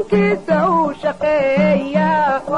dalkiisa uu shaqeeya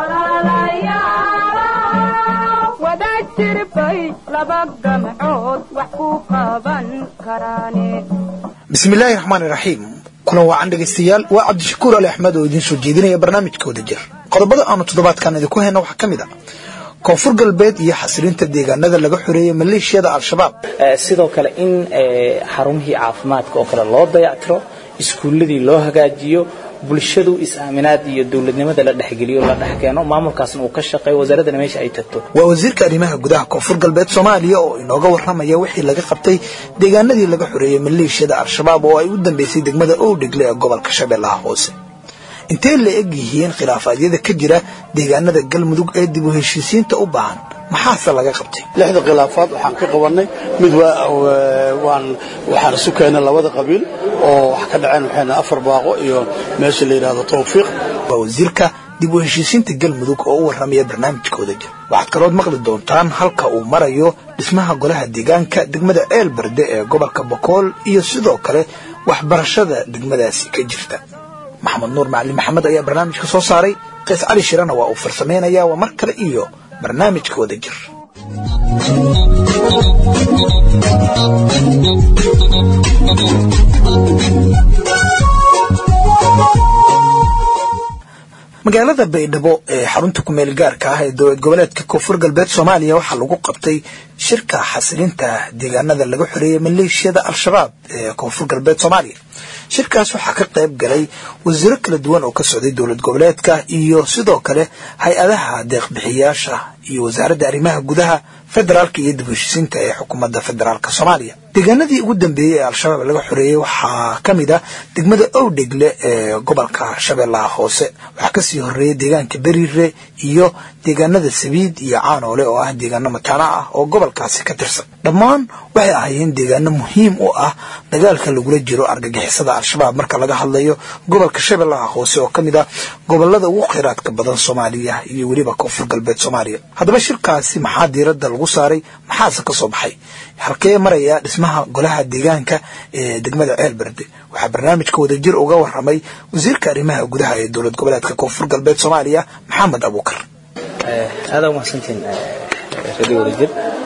wada jirbay laba gamcood wax ku qaban karaane bismillaahi raxmaani raxiim kulan wacan dhegaystayaal waa cabdishakuur ali axmed oo idiin soo jeedinaya barnaamijka wada jir qodobada aanu toddobaadkan idinku hayna waxaa ka mid a koonfur galbeed iyo xasilinta deegaanada laga xoreeyey maleeshiyada al-shabaab sidoo kale in xarumihii caafimaadka oo kale loo dayactiro iskuulladii loo hagaajiyo bulshadu is-aaminaad iyo dowladnimada la dhexgeliyo la dhexkeeno maamulkaasna uu ka shaqeeyo wasaaraddana meesha ay tagto waa wasiirka arrimaha gudaha koonfur galbeed soomaaliya oo inooga warramaya wixii laga qabtay deegaanadii laga xoreeyey maleeshiyada al-shabaab oo ay u dambeysay degmada owdhegle ee gobolka shabeellaha hoose intee la eg yihiin khilaafaadyada ka jira deegaanada galmudug ee dib u heshiisiinta u baahan maxaase laga qabtay lixda khilaafaad waxaan ka qabannay mid waan waxaan isu keennay labada qabiil oo wax ka dhaceen waxayna afar baaqo iyo meesha la yidhaahdo tawfiiq waa wasiirka dib u heshiisiinta galmudug oo u warramaya barnaamijkooda jir waxaad kalood maqli doontaan halka uu marayo dhismaha golaha deegaanka degmada ceel berde ee gobolka bokool iyo sidoo kale waxbarashada degmadaasi ka jirta maxamed nuur macalin maxamed ayaa barnaamijka soo saaray qays cali shirana waa uu farsamaynayaa waa mar kale iyo barnaamijka wada jir magaalada baydhabo ee xarunta kumeel gaarka ah ee dowlad goboleedka koonfur galbeed soomaaliya waxaa lagu qabtay shirka xasilinta deegaanada laga xoreeyey maleeshiyada al-shabaab ee koonfur galbeed soomaaliya shirkaas waxaa ka qayb galay wasiiro kala duwan oo ka socday dowlad goboleedka iyo sidoo kale hay-adaha deeqbixiyaasha iyo wasaaradda arrimaha gudaha federaalka iyo dib heshiisiinta ee xukuumadda federaalk soomaaliya deegaanadii ugu dambeeyey ee al-shabaab laga xoreeyey waxaa ka mid ah degmada owdhegle ee gobolka shabeellaha hoose waxaa kasii horeeyey deegaanka beriire iyo deegaanada sabiid iyo caanoole oo ah deegaano mataana ah oo gobolkaasi ka tirsan dhammaan waxay ahaayeen deegaano muhiim u ah dagaalka lagula jiro argagixisada al-shabaab marka laga hadlayo gobolka shabeellaha hoose oo ka mid ah gobolada ugu kheyraadka badan soomaaliya iyo weliba koonfur galbeed soomaaliya haddaba shirkaasi maxaa diiradda lagu saaray maxaase ka soo baxay halkee maraya dhismaha golaha deegaanka ee degmada ceel berde waxaa barnaamijka wadajir uga waramay wasiirka arrimaha gudaha ee dowlad goboleedka koonfur galbeed soomaaliya maxamed abuukar aada umahadsantiin radio wadajir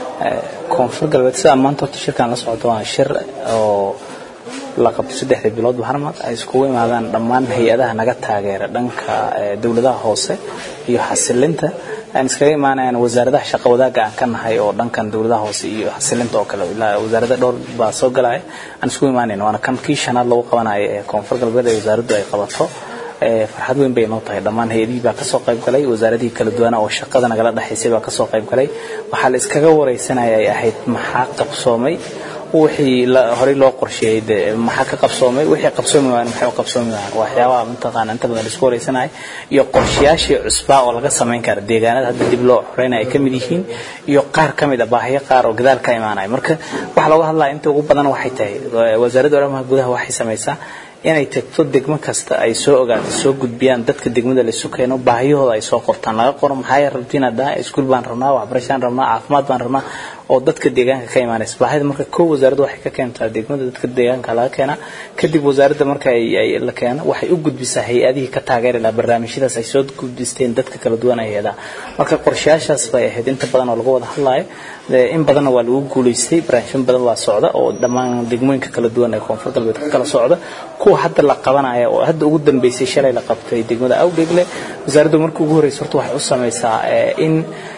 koonfur galbeed sidaa maanta horta shirkan la socdo waa shir oo la qabtay saddexda bilood baharmad ay iskugu imaadaan dhammaan hay-adaha naga taageera dhanka dowladaha hoose iyo xasilinta aan iskaga imaanayaan wasaaradaha shaqo wadaaga aan ka nahay oo dhankan dowladaha hoose iyo xasilinta oo kale ilaa wasaarada dhowr baa soo galaya aan iskugu imaanayn waana kan kii shanaad lagu qabanayo ee koonfur galbeed ee wasaaraddu ay qabato farxad weyn bay inoo tahay dhammaan hay-adihii baa kasoo qayb galay wasaaradihii kala duwana oo shaqada nagala dhexaysay baa kasoo qayb galay waxaa la iskaga wareysanaya ay ahayd maxaa qabsoomay wixii horey loo qorsheeyey de maxaa ka qabsoomay wixii qabsoomi waayeen maxay u qabsoomi waayeen waxyaabaha mataqaana inta badan laisku wareysanaya iyo qorshayaashii cusbaa oo laga samayn kara deegaanada hadda dib loo xoreynaya ay ka mid yihiin iyo qaar ka mid a baahiyo qaar oo gadaal ka imaanaya marka waxaa looga hadlaya inta ugu badan waxay tahay wasaaradda arrimaha gudaha waxay samaysaa inay tagto degmo kasta ay soo ogaato soo gudbiyaan dadka degmada laisu keeno baahiyahooda ay soo qortaan laga qoro maxaa rabtiin haddaa iskuul baan rabnaa waxbarashaan rabnaa caafimaad baan rabnaa oo dadka deegaanka ka imaanaysa baahida marka kow wasaaradda waxay ka keentaa degmada dadka deegaanka laga keenaa kadib wasaaradda marka ay la keeno waxay u gudbisaa hay-adihii ka taageeri lahaa barnaamijyadaas ay soo gudbisteen dadka kala duwan ay heedaa marka qorshayaashaas bay ahayd inta badan oo laga wada hadlaayo in badanna waa lagu guulaystay barnaamijyo badan waa socda oo dhammaan degmooyinka kala duwan ee koonfur galbeed ka kala socda kuwa hadda la qabanaya oo hadda ugu dambeysay shalay la qabtay degmada awdhegle wasaaraddu markii ugu horreysa horta waxay u samaysaa in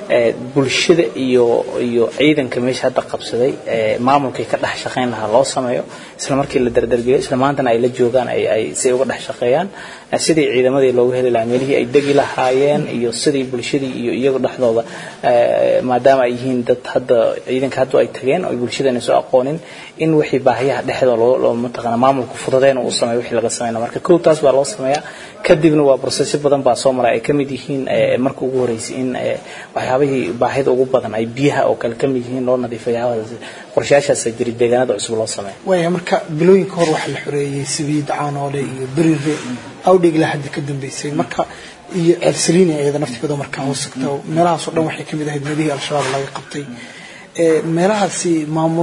bulshada iyo iyo ciidanka meesha hadda qabsaday maamulkii ka dhex shaqayn lahaa loo sameeyo isla markii la dardargeliyo isla maantana ay la joogaan ay si uga dhex shaqeeyaan sidii ciidamadii loogu heli lahaa meelihii ay degi lahaayeen iyo sidii bulshadii iyo iyagu dhexdooda maadaama ay yihiin dad hadda ciidanka hadda ay tageen oo bulshadana soo aqoonin in wixii baahiyaha dhexdooda loo mataqaana maamulku fududeen uu sameeyo wixii laga sameynaa marka kow taas baa loo sameeyaa kadibna waa processyo badan baa soo maray ay ka mid yihiin marka ugu horreysay in waxyaabihii baahida ugu badan ay biyaha oo kale ka mid yihiin loo nadiifayo qorshayaashaas jiri deegaanada cusub loo sameeyo waaya marka bilooyinka hor waxaa la xoreeyey sibiid caanoole iyo berire awdhigla hadda ka dambeysay marka iyo ceelsaliini iyada naftigooda markaa hoosagta meelahaasoo dhan waxay kamid ahayd meelihii al-shabaab laga qabtay meelahaasi maamullo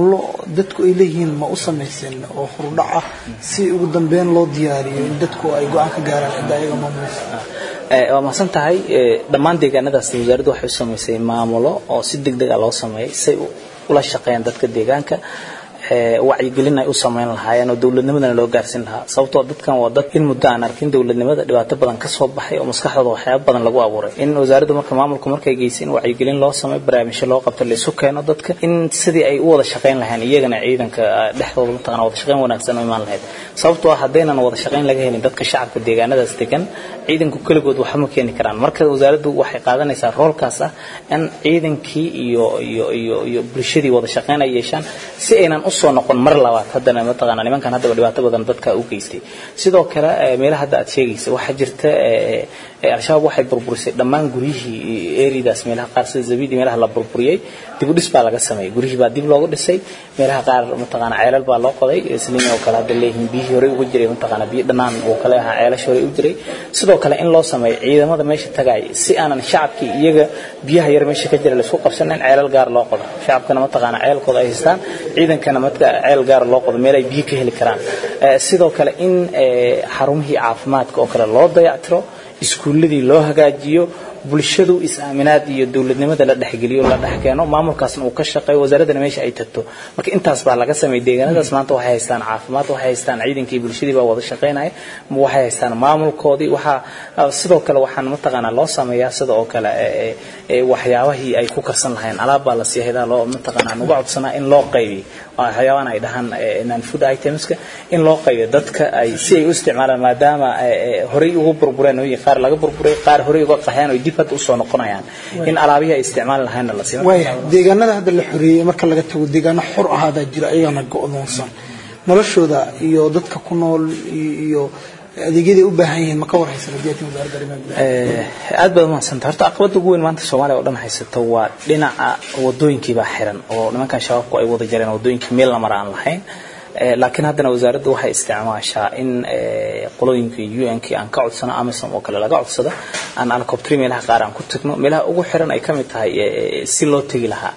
dadku ay leeyihiin ma u samaysan oo hurdhac ah si ugu dambeyn loo diyaariyo in dadku ay go-aan ka gaaraan cidda ayaga maamulaysa waa mahadsan tahay dhammaan deegaanadaas wasaaraddu waxay u samaysay maamulo oo si deg deg a loo sameeyay say ula shaqeeyaan dadka deegaanka wacyigelin ay u samayn lahaayeen oo dowladnimadana loo gaarsiin lahaa sababtoo dadkan waa dad in muddo aan arkin dowladnimada dhibaato badan ka soo baxay oo maskaxdooda waxyaaba badan lagu abuuray in wasaaradda marka maamulku markay geysay in wacyigelin loo sameeyo barnaamijyo loo qabto la isu keeno dadka in sidii ay u wada shaqayn lahayn iyagana ciidanka dhexdooda mataqana wada shaqayn wanaagsan u imaan lahayd sababtoo ah haddaynan wada shaqayn laga helin dadka shacabka deegaanadaas degan ciidanku keligood waxba ma keeni karaan marka wasaaraddu waxay qaadanaysaa roolkaas ah in ciidankii iyo iyo iyo iyo bulshadii wada shaqayn ay yeeshaan si aynan u soo noqon mar labaad haddana mataqaana nimankan haddaba dhibaato badan dadka u geystay sidoo kale meelaha hadda aad sheegaysa waxaa jirta al-shabaab waxay burburisay dhammaan guryihii eridaas meelaha qaar sida zabidi meelaha la burburiyey dib u dhis baa laga sameeyey guryihii baa dib loogu dhisay meelaha qaar mataqaana ceelal baa loo qoday isliin oo kale hadda leeyihiin biyihii horey uga jiray mataqaana biyo dhanaan oo kale ahaa ceelasha horey u jiray sidoo kale in loo sameeyo ciidamada meesha tagay si aanan shacabkii iyaga biyaha yar meesha ka jira laisku qabsan in ceelal gaar loo qodo shacabkana mataqaana ceelkooda ay haystaan ciidankana marka ceel gaar loo qodo meel ay biyo ka heli karaan sidoo kale in xarumihii caafimaadka oo kale loo dayactiro iskuulladii loo hagaajiyo bulshadu is-aaminaad iyo dowladnimada la dhexgeliyo la dhex keeno maamulkaasna uu ka shaqeeyo wasaaraddana meesha ay tagto marka intaas baa laga sameeyay deegaanadaas maanta waxay haystaan caafimaad waxay haystaan ciidankii bulshadii baa wada shaqaynaya waxay haystaan maamulkoodii waxaa sidoo kale waxaan mataqaanaa loo sameeyaa sida oo kale waxyaabahii ay ku karsan lahayn alaab baa la sii haydaa loo mataqaanaa nuga codsanaa in loo qaybiyo waxyaabahan ay dhahaan non food itemska in loo qaybiyo dadka ay si ay u isticmaalaan maadaama horey ugu burbureen ooyin qaar laga burburay qaar horey uga qaxeen oo dib hadda usoo noqonayaan in alaabihii ay isticmaali lahaynna la siiyo waaya deegaanada hadda la xoreeyey marka laga tago deegaano xor ahaadaa jira ayagana go-doonsan noloshooda iyo dadka ku nool iyo adeegyaday u baahan yihiin ma ka war haysan hadii atin wasaaradda arrimaha gudaha aad baad umahadsanta horta caqabada ugu weyn maanta soomaaliya oo dhan haysato waa dhinaca wadooyinkii baa xiran oo nimankan shabaabku ay wada jareen wadooyinkii meel la mara aan lahayn laakiin haddana wasaaraddu waxay isticmaashaa in qolooyinkii un-kii aan ka codsano amisom oo kale laga codsado aan alcoptri meelaha qaar aan ku tagno meelaha ugu xiran ay ka mid tahay si loo tegi lahaa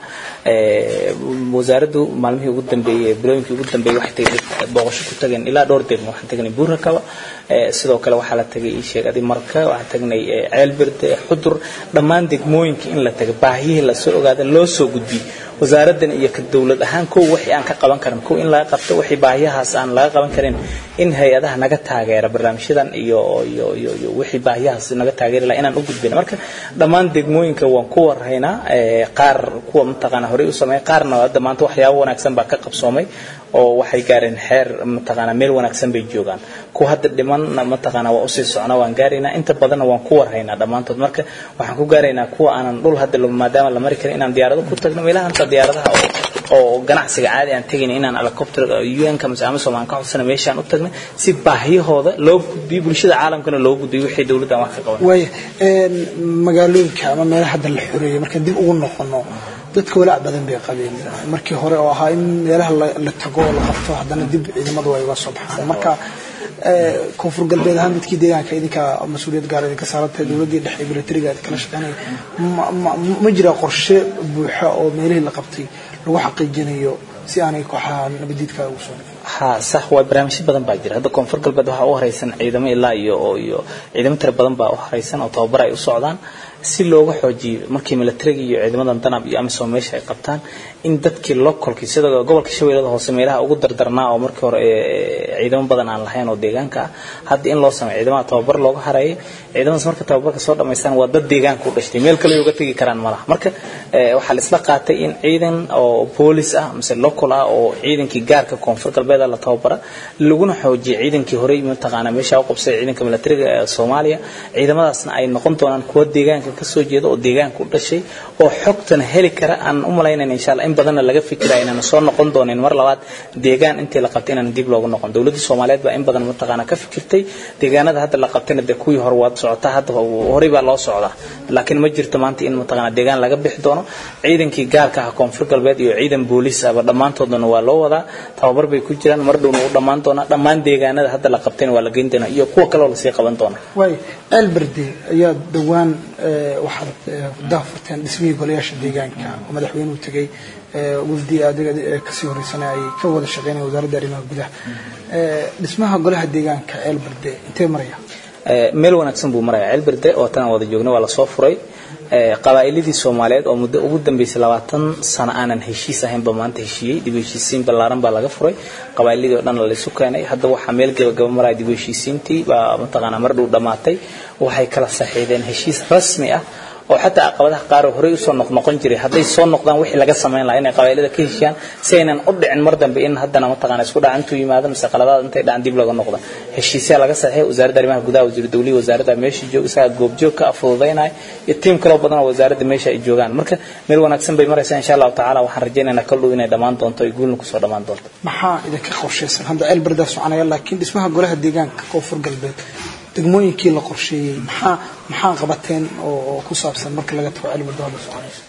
wasaaraddu maalmihii ugu dambeeyey bilooyinkii ugu dambeeyey waxay tagay booqasho ku tageen ilaa dhowr degmo waxaan tagnay buurakaba sidoo kale waxaa la tagay ii sheeg adi marka waxaan tagnay ceelbirde xudur dhammaan degmooyinka in la taga baahiyihii lasoo ogaada loo soo gudbiyey wasaaraddan iyo ka dowlad ahaan kow wixii aan ka qaban karin kow in laga qabto wixii baahiyahaas aan laga qaban karin in hay-adaha naga taageera barnaamijyadan iyo iyo iyo iyo wixii baahiyahaas naga taageeri laha inaan u gudbin marka dhammaan degmooyinka waan ku warhaynaa qaar kuwa mataqaana horey u sameeya qaarna hadda maanta waxyaabo wanaagsan baa ka qabsoomay oo waxay gaareen xeer mataqaana meel wanaagsan bay joogaan kuwa hadda dhiman mataqaana waa usii socnaa waan gaaraynaa inta badanna waan ku warhaynaa dhammaantood marka waxaan ku gaaraynaa kuwa aanan dhul hadda maadaama la mari karin inaan diyaarado ku tagno meelaha anta diyaaradaha oo ganacsiga caadi aan tegayna inaan helicopter un-ka mise amisom aan ka codsana meeshaan u tagna si baahiyahooda loo gudbiyo bulshada caalamkana loo gudbiyo wixii dowladda aan wax ka qaban waaya magaalooyinka ama meelaha hadda la xoreeyey markaan dib ugu noqono dadka walaac badan bay qabeen markii hore oo ahaa in meelaha la tago oo la qabto haddana dib ciidamadu ay uga soo baxaan marka koonfur galbeed ahaan dadkii deegaanka idinka mas-uuliyad gaar idinka saarantahay dowladdii dhexe militariga kala shaqeynaya ma jira qorshe buuxa oo meelihii la qabtay lagu xaqiijinayo si aanay kooxaha nabadiidka ugu soo ha sax waa barnaamijyo badan baa jira hadda koonfur galbeed waxaa u horeysan ciidamo ilaa iyo iyo ciidamo tira badan baa u horeysan oo tababar ay u socdaan si looga xoojiyo markii militariga iyo ciidamadan danab iyo amisom meesha ay qabtaan in dadkii localkii sida gobolka shabeellada hoose meelaha ugu dardarnaa oo markii hore ciidamo badan aan lahayn oo deegaanka ah hadda in loo sameeyo ciidamada tababar looga hareeyay ciidamadaas marka tababarka soo dhamaystaan waa dad deegaanka u dhashtay meel kale uga tegi karaan malaha marka waxaa la isla qaatay in ciidan oo boolis ah mise local ah oo ciidankii gaarka koonfur galbeed la tababara laguna xoojiyo ciidankii horey mataqaana meesha u qabsay ciidanka militariga ee Soomaaliya ciidamadaasna ay noqon doonaan kuwa deegaanka ka soo jeeda oo deegaanka u dhashay oo xogtan heli kara aan u malaynayna insha Allah in badanna laga fikirayo inaan soo noqon doonin mar labaad deegaan intii la qabtay inaan dib loogu noqon dowladda Soomaaliyeed baa in badan mataqaana ka fikirtay deegaanada hadda la qabtayna de kuwii hore waad socotaa hadda horey baa loo socdaa laakiin ma jirto maanta in mataqaana deegaan laga bixi doono doono ciidankii gaarka ah koonfur galbeed iyo ciidan booliis ahba dhammaantoodana waa loo wadaa tababar bay ku jiraan mar dhowna u dhammaan doonaa dhammaan deegaanada hadda la qabtayna waa la geyn doonaa iyo kuwa kaloo lasii qaban doona waay elberde ayaa dhowaan waxaad daafurteen dhismihii golayaasha deegaanka oo madaxweynuhu tegey wafdi adiga kasii horeysana ay ka wada shaqeynaya wasaaradda arrimaha gudaha dhismaha golaha deegaanka elberde intee maraya meel wanaagsan buu maraya ceelberde oo tan wada joogna waa lasoo furay qabaa'iladii soomaaliyeed oo muddo ugu dambeysay labaatan sano aanan heshiis ahaynba maanta heshiiyey dib u heshiisiin ballaaran baa laga furay qabaa'iladii oo dhan laysu keenay hadda waxaa meel gabagaba maraya dib u heshiisiintii baa mataqaanaa mar dhow dhammaatay waxay kala saxiideen heshiis rasmi ah oo xataa caqabadaha qaar oo horey usoo noqnoqon jiray hadday soo noqdaan wixii laga samayn lahaa inay qabailada ka heshiyaan si aynan u dhicin mar dambe in haddana mataqaana isku dhaca intuu yimaado mise qaladaad intay dhacan dib laga noqdo heshiisyaa laga saxay wasaaradda arrimaha gudaha wasiir dawlihi wasaaradda meesha jooga isagaa goobjoog ka fududaynaya iyo tiim kaloo badan oo wasaaradda meesha ay joogaan marka meel wanaagsan bay maraysaa insha allahu tacaala waxaan rajaynaynaa kal dhow inay dhammaan doonto ay guulna kusoo dhammaan doonto maxaa idinka qorshaysan hadda ceelbardaa soconaya laakiin dhismaha golaha deegaanka koonfur galbeed degmooyinkii la qorsheeyey maxaa maxaa qabateen oo ku saabsan marka laga tago ceelbarda hadda soconayso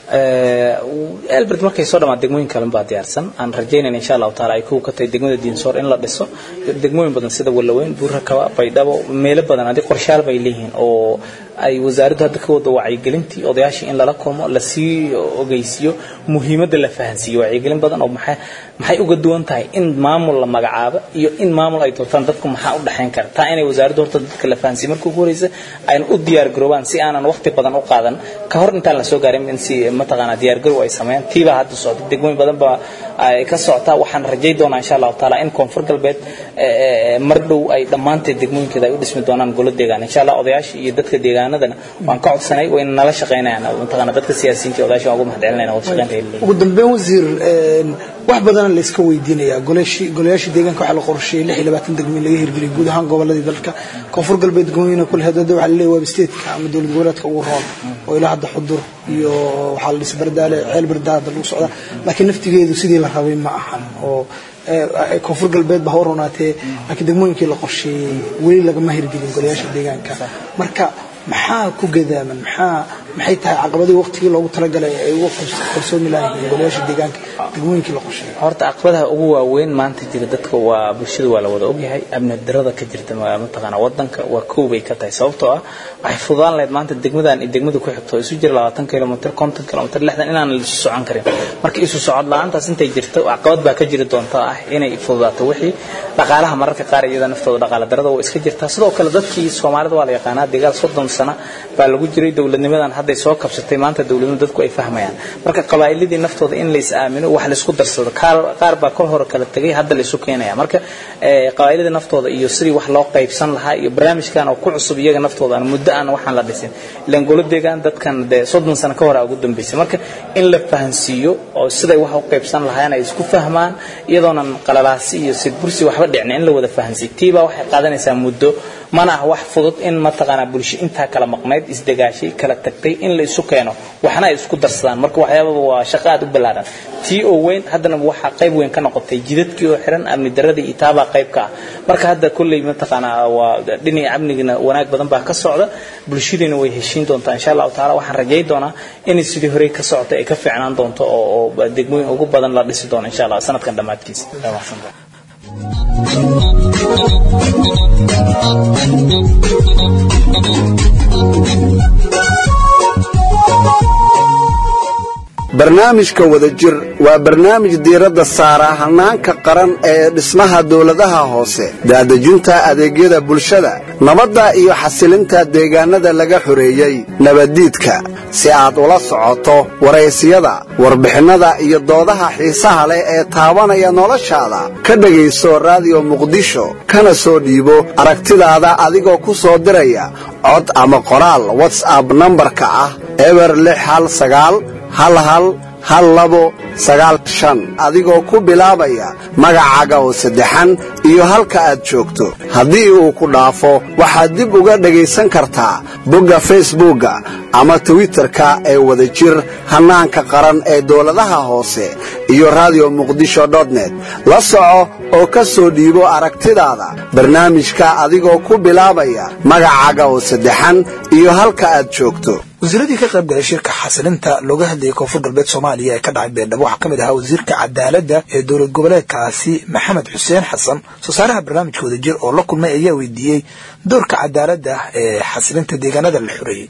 elbert markay soo dhamaan degmooyin kalen baa diyaarsan aan rajaynayna insha allahu taala ay kuwa ka tahay degmada diinsoor in la dhiso degmooyin badan sida wallaweyn buurakaba baydhabo meelo badan haddii qorshaal bay leeyihiin oo ay wasaaraddu hadda ka wada wacyigelintii odayaashii in lala kulmo lasii ogeysiiyo muhiimadda la fahansiiyo wacyigelin badan oo maxay maxay uga duwan tahay in maamul la magacaabo iyo in maamul ay doortaan dadku maxaa u dhexayn kara taa inay wasaaraddu horta dadka la fahansiiyo marka ugu horeysa ayna u diyaar garoobaan si aanan waqti badan u qaadan ka hor intaan la soo gaarin in si mataqaanaa diyaargarow ay sameeyaan tiibaa hadda socda degmooyin badan baa ay ka socotaa waxaan rajay doonaa insha allahu taala in koonfur galbeed mar dhow ay dhammaanteed degmooyinkeeda ay u dhismi doonaan golo deegaan insha allah odayaasha iyo dadka deegaanadana waan ka codsanay wayna nala shaqaynayaan mataqaana dadka siyaasiyiinta iyo odayaasha waan ugu mahadcelinayna wada shaqaynta ay leeyihiin ugu dambeyn wasiir wax badana la iska weydiinayaa golayaashii deegaanka waxaa la qorsheeyey lix iyo labaatan degmo in laga hirgeliyay guud ahaan goboladii dalka koonfur galbeed degmooyina kule hadada waxaa laleeyahay waaba statetka ama dowlad goboleedka ugu roon oo ilaa hadda xudur iyo waxaa la dhis bardaale ceel bardaa hadda lagu socdaa laakiin naftigeedu sidii la rabay ma ahan oo koonfur galbeed ba ha ronaatee laakiin degmooyinkii la qorsheeyey weli lagama hirgelin golayaasha deegaanka marka maxaa ku gadaaman maxaa maxay tahay caqabadii waqtigii loogu talagalay ay uga qarsoomi lahayihiin golayaasha deegaanka degmooyinkii la qorsheeyay horta caqabadaha ugu waaweyn maanta jira dadka waa bulshada waa la wada ogyahay amni darada ka jirta mataqaana wadanka waa kow bay ka tahay sababtoo ah waxay fududaan lahayd maanta degmadan iyo degmada ku xigto isu jira labaatan kilomitr konton kilomitr lixdan inaan la isu socon karin marka isu socod la-aantaas intay jirto caqabad baa ka jiri doonta ah inay fududaato wixii dhaqaalaha mararka qaar iyada naftooda dhaqaala darada waa iska jirtaa sidoo kale dadkii soomaalida waa la yaqaanaa dagaal soddon sano baa lagu jiray dowladnimadan hadday soo kabsatay maanta dowladnimada dadku ay fahmayaan marka qabaa'iladii naftooda in lays aamino wax laysku darsado qaar baa kol hore kala tegay hadda laysu keenaya marka qabaa'ilada naftooda iyo sidii wax loo qaybsan lahaa iyo barnaamijkan oo ku cusub iyaga naftooda aan muddo aan waxaan la dhisin ilaan golo deegaan dadkan dee soddon sano ka hore ugu dambeysay marka in la fahansiiyo oo siday wax u qaybsan lahaayeen ay isku fahmaan iyadoonan qalalaasi iyo sidbursi waxba dhicin in la wada fahansiyo tiibaa waxay qaadanaysaa muddo mana ah wax fudud in mataqaanaa bulsho intaa kala maqnayd isdegaashay kala tagtay in la isu keeno waxna ay isku darsadaan marka waxyaababa waa shaqo aad u ballaaran tii oo weyn haddana waxaa qayb weyn ka noqotay jidadkii oo xiran amni daradii iyo taabaa qayb ka ah marka hadda kolley mataqaanaa waa dhinaca amnigina wanaag badan baa ka socda bulshadiina way heshiin doontaa insha allahu taala waxaan rajay doonaa inay sidii horey ka socotay ay ka fiicnaan doonto oo oo degmooyin ugu badan la dhisi doono insha allah sanadkan dhammaadkiisa barnaamijka wadajir waa barnaamij diiradda saara hannaanka qaran ee dhismaha dawladaha hoose daadejinta adeegyada bulshada nabadda iyo xasilinta deegaannada laga xoreeyey nabaddiidka si aad ula socoto waraysiyada warbixinnada iyo doodaha xiisaha leh ee taabanaya noloshaada ka dhegayso raadiyo muqdisho kana soo dhiibo aragtidaada adigoo ku soo diraya cod ama qoraal watsap nambarka ah eber lix hal sagaal hal hal hal labo sagaal shan adigoo ku bilaabaya magacaaga oo saddexan iyo halka aad joogto haddii uu ku dhaafo waxaad dib uga dhegaysan kartaa bogga facebookga ama twitterka ee wadajir hannaanka qaran ee dowladaha hoose iyo radio muqdisho net la soco oo ka soo dhiibo aragtidaada barnaamijka adigoo ku bilaabaya magacaaga oo saddexan iyo halka aad joogto wasiiradii ka qayb galay shirka xasilinta looga hadlayay koonfur galbeed soomaaliya ee ka dhacay beerdhabo waxaa ka mid ahaa wasiirka cadaaladda ee dowlad goboleedkaasi maxamed xuseen xasan soo saaraha barnaamijka wadajir oo la kulmay ayaa weydiiyey doorka cadaaladda ee xasilinta deegaanada la xoreeyey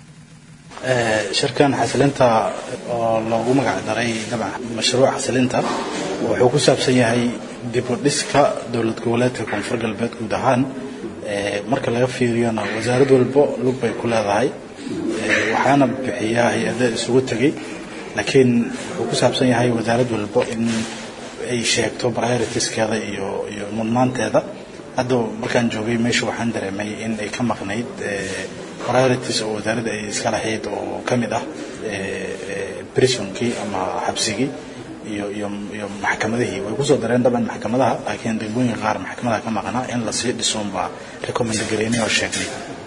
shirkan xasilinta oo loogu magac daray dabcan mashruuc xasilinta wuxuu ku saabsan yahay dib u dhiska dowlad goboleedka koonfur galbeed guud ahaan marka laga fiiriyona wasaarad walbo lug bay ku leedahay waxaana bixiyaa hay-ada isugu tegay laakiin wuxuu ku saabsan yahay wasaarad walbo in ay sheegto prioritiskeeda iyo iyo mudnaanteeda hadda markaan joogay meesha waxaan dareemay in ay ka maqnayd priorities oo wasaaradda ay iska lahayd oo ka mid ah prisonkii ama xabsigii iyo iyo iyo maxkamadihii way kusoo dareen daban maxkamadaha laakiin degmooyinka qaar maxkamadaha ka maqnaa in lasii dhisoon baa recommend gareynay oo sheegnay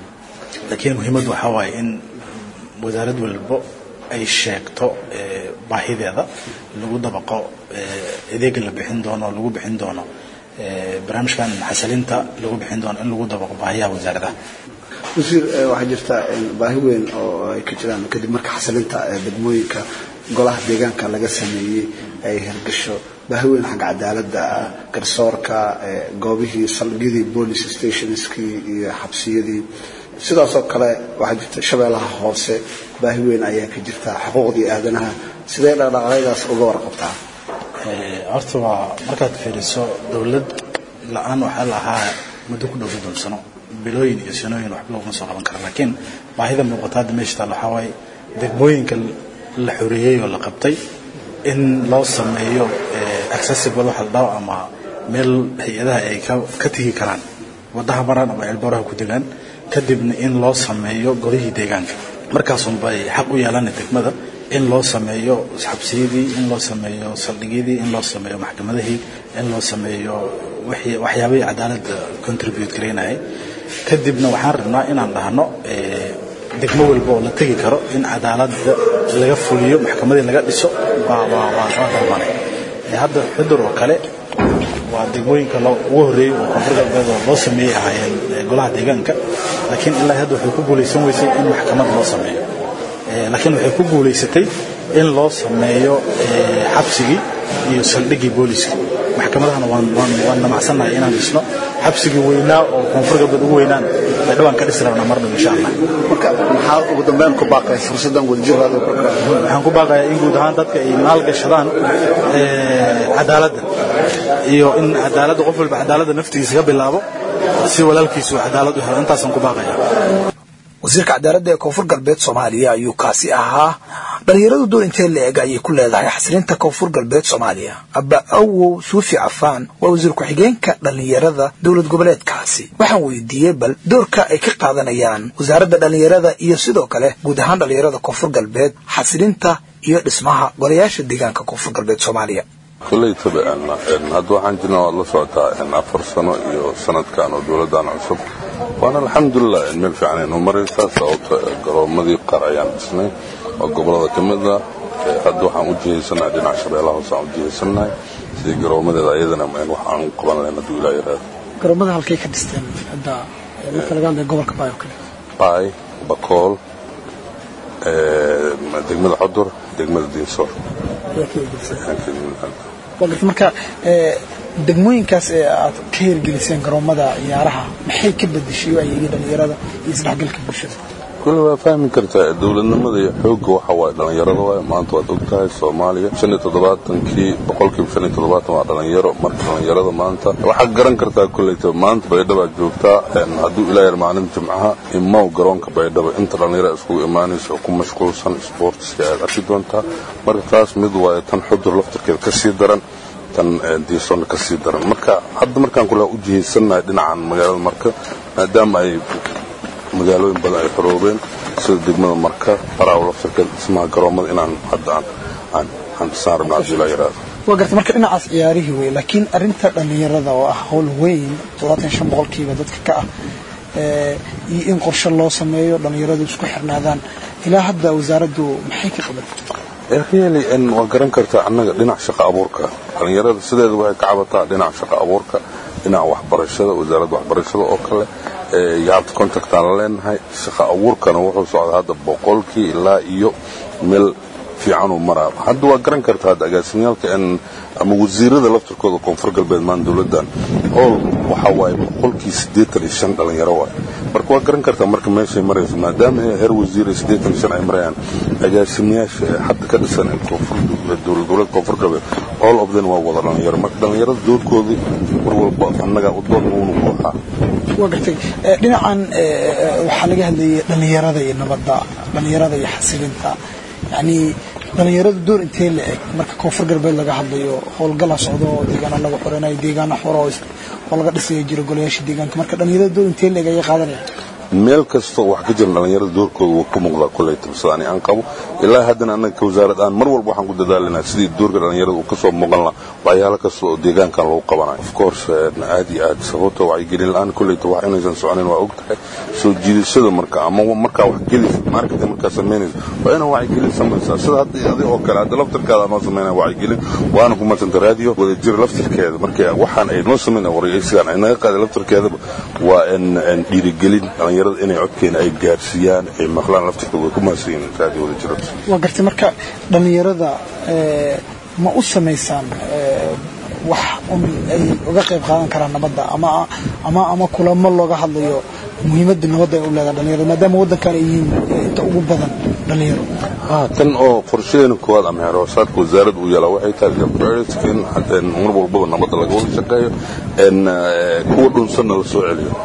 laakiin muhiimaddu waxaa waaye in wasaarad walbo ay sheegto baahideeda lagu dabaqo adeega la bixin doono lagu bixin doono barnaamijkan xasilinta lagu bixin doono in lagu dabaqo baahiyaha wasaaradaha wasiir waxaa jirta baahi weyn oo ay ka jiraan kadib marka xasilinta degmooyinka golaha deegaanka laga sameeyey ay hirgasho baahi weyn xagga cadaaladda garsoorka goobihii saldhigyadii police stationskii iyo xabsiyadii sidaasoo kale waxaa jirta shabeellaha hoose baahi weyn ayaa ka jirta xuquuqdii aadanaha sidee dhaqdhaqaaqyadaas uga warqabtaa horta waa markaad fiiriso dowlad la-aan waxaa la ahaa muddo ku dhow soddon sano bilooyin iyo sanooyin waxba laguma soo qaban kara laakiin baahida muuqata hadda meesha taal waxaa waaye degmooyinka la xoreeyey oo la qabtay in loo sameeyo accessible waxa la dhaho ama meel hay-adaha ay ka tegi karaan waddaha maraan ama ceelbooraha ku degaan kadibna in loo sameeyo golihii deegaanka markaasunbay xaq u yeelana degmada in loo sameeyo xabsiyadii in loo sameeyo saldhigyadii in loo sameeyo maxkamadihii in loo sameeyo waxyaabihii cadaaladda contribute garaynayay kadibna waxaan rabnaa inaan dhahno degmo walba oo la tegi karo in cadaaladda laga fuliyo maxkamadii laga dhiso waa waa waa waa dalbanay hadda xudur oo kale waa degmooyinka ugu horreeyey oo koonfur galbeed oo loo sameeyey ahaayeen golaha deegaanka laakiin ilaa hadda waxay ku guulaysan weysay in maxkamad loo sameeyo laakiin waxay ku guulaysatay in loo sameeyo xabsigii iyo saldhiggii booliska maxkamadahana waan waan waan namacsannahay inaan dhisno xabsigii weynaa oo koonfur galbeed ugu weynaan bay dhawaan ka dhisi rabnaa mar dhow insha allah marka maxaa ugu dambeyn ku baaqay fursaddan wadajirada waxaan ku baaqayaa in guud ahaan dadka ay maalgashadaan cadaaladda iyo in cadaaladda qof walba cadaaladda naftigiisa ka bilaabo si walaalkiisu cadaalad u helo intaasaan ku baaqaya wasiirka cadaaladda ee koonfur galbeed soomaaliya ayuu kaasi ahaa dhalinyaradu door intee la eg ayay ku leedahay xasilinta koonfur galbeed soomaaliya abba awow suufi cafaan waa wasiir ku-xigeenka dhalinyarada dowlad goboleedkaasi waxaan weydiiyey bal doorka ay ka qaadanayaan wasaaradda dhalinyarada iyo sidoo kale guud ahaan dhalinyarada koonfur galbeed xasilinta iyo dhismaha golayaasha deegaanka koonfur galbeed soomaaliya kulley tabicana hadda waxaan jirna waad la socotaa afar sano iyo sanadkan oo dowladdan cusub waana alxamdulilah meel fiican aynu maraysaa sababta garoomadii qaar ayaan dhisnay oo gobolada ka mid ah hadda waxaan u jihaysannahay dhinaca shabeellaha hoose aan u jihaysannahay sidii garoomadeeda ayadana wax aan u qaban lahayn hadduu ilaa yaraado garoomada halkay ka dhisteen hadda marka laga hadlayo gobolka baayo kale baay bakool degmada codur degmada diinsoor marka degmooyinkaas ee aad ka hirgeliseen garoomada ciyaaraha maxay ka bedeshay ayeegii dhalinyarada iyo isdhexgalka bulshada kule waa fahmi kartaa dowladnimada iyo xoogga waxa waaye dhallinyarada waaye maanta waad og tahay soomaaliya shan iyo toddobaatankii boqolkiiba shan iyo toddobaatan waa dhallinyaro marka dhallinyarada maanta waxaad garan kartaa kulleyta maanta baydhabaad joogtaa hadduu ilaa yar maalin jimcaha imaw garoonka baydhaba inta dhallinyara iskugu imaanaysa oo ku mashquulsan sportska aad arki doontaa marka taas mid waaye tan xudur laftarkeeda ka sii daran tan diisoonna ka sii daran marka hadda markaan kule u jihaysannahay dhinacan magaalada marka maadaama ay magaalooyin badan ay xoroobeen sida degmada marka baraaw laftarkeed dhismaha garoomada inaan hadda aan aan dhisaan rabna haddii laa yaraado waa garta marka dhinacaas ciyaarihii wey laakiin arrinta dhallinyarada oo ah howl weyn toddobaatan shan boqolkiiba dadka ka ah iyo in qorshe loo sameeyo dhallinyaradu isku xirnaadaan ilaa hadda wasaaraddu maxay ka qabatay really n waa garan kartaa annaga dhinac shaqo abuurka dhallinyarada sideeda waxay ka cabataa dhinac shaqo abuurka dhinaca waxbarashada wasaaradda waxbarashada oo kale yaabta contactaan la leenahay shaqo abuurkana wuxuu socdaa hadda boqolkii ilaa iyo meel fiicanuu maraa hadda waa garan kartaa hadda agaasimyaalka ama wasiirada laftirkooda koonfur galbeed maan dowladdan ool waxa waaye boqolkii siddeetan iyo shan dhalinyaro waay marka waa garan kartaa marka meeshay marayso maadaama heer wasiir iyo siddeetan iyo shan ay marayaan agaasimayaasha hadda ka dhisan dowlad goboleed koonfur galbeed all of them waa wada dhalinyaro marka dhalinyarada doorkoodii mar walba annaga u doon uunu buuxaa waa gartay dhinacan waxaa laga hadlayay dhallinyarada iyo nabadda dhallinyarada iyo xasilinta yacni dhallinyaradu door intee la eg marka koonfur galbeed laga hadlayo howlgala socdo oo deegaana lagu xoreynayo deegaana xoro oo laga dhisaya jiro golayaasha deegaanka marka dhallinyarada door intee la eg ayay qaadanayaan meel kastoo wax ka jira dhallinyarada doorkooda wuu ku muuqdaa koley tabsadani aan qabo ilaa haddana annaga ka wasaarad aan mar walba waxaan ku dadaalinaa sidii doorka dhallinyarada uu kasoo muuqan laha waxyaalo kasta oo deegaankan lagu qabanayo of course aad iyo aad sababta wacyigelin la-aan koleyta wax inaysan soconayn waa og tahay soo jiidashada marka ama markaa wax gelaysa marketing markaa samaynaysa waa inaa wacyigelin samaysaa sida hadda adi oo kale hadda laftirkaada noo samaynaya wacyigelin waana ku madsanta raadiyo wadajir laftirkeeda marka waxaan ay noo samaynaya waraysigan ay naga qaaday laftirkeedaba waa dhiirigelin dhallinyarada inay codkeena ay gaarsiiyaan ay maqlaan laftirkooda way ku mahadsanyiin raadiyo wadajir waa gartay marka dhallinyarada ma u samaysaan wax un ay uga qayb qaadan karaan nabadda ama ama ama kulamo looga hadlayo muhiimadda nabadda ay u leedahay dhalinyarada maadaama waddankan ay yihiin inta ugu badan dhalinyaro tan oo qorshadeena koowaad ama heerhoosaadka wasaaradda uu yeelaa waxay tahay priority in mar walbaba nabadda laga wada shaqeeyo kuwa dhunsanna la soo celiyo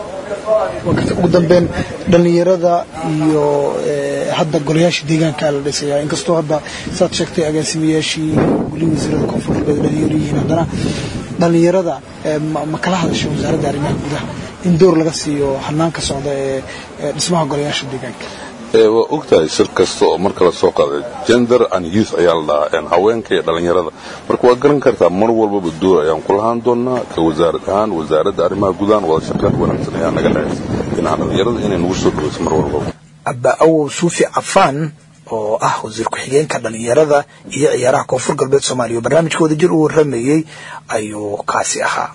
ugu dambeyn dhallinyarada iyo hadda golayaasha deegaanka la dhisaya inkastoo hadda saad sheegtay agaasimayaashii guli wasiirada koonfur galbeed dhalinyaro yihiin haddana dhallinyarada ma kala hadasha wasaaradda arrimaha gudaha in door laga siiyo hanaanka socda ee dhismaha golayaasha deegaanka waa ogtahay shir kasta oo marka la soo qaaday gender and youth ayaa la dhahaa haweenka iyo dhallinyarada marka waa garan kartaa mar walbaba door ayaan ku lahaan doonaa ka wasaarad ahaan wasaaradda arrimaha gudahan wada shaqeyn wanaagsan ayaa naga dhexaysa dhinaca dhallinyarada inay nagu soo dhawayso mar walbaba abba awow suufi cafaan oo ah wasiir ku-xigeenka dhallinyarada iyo ciyaaraha koonfur galbeed soomaaliya oo barnaamijka wadajir uu waramayey ayuu kaasi ahaa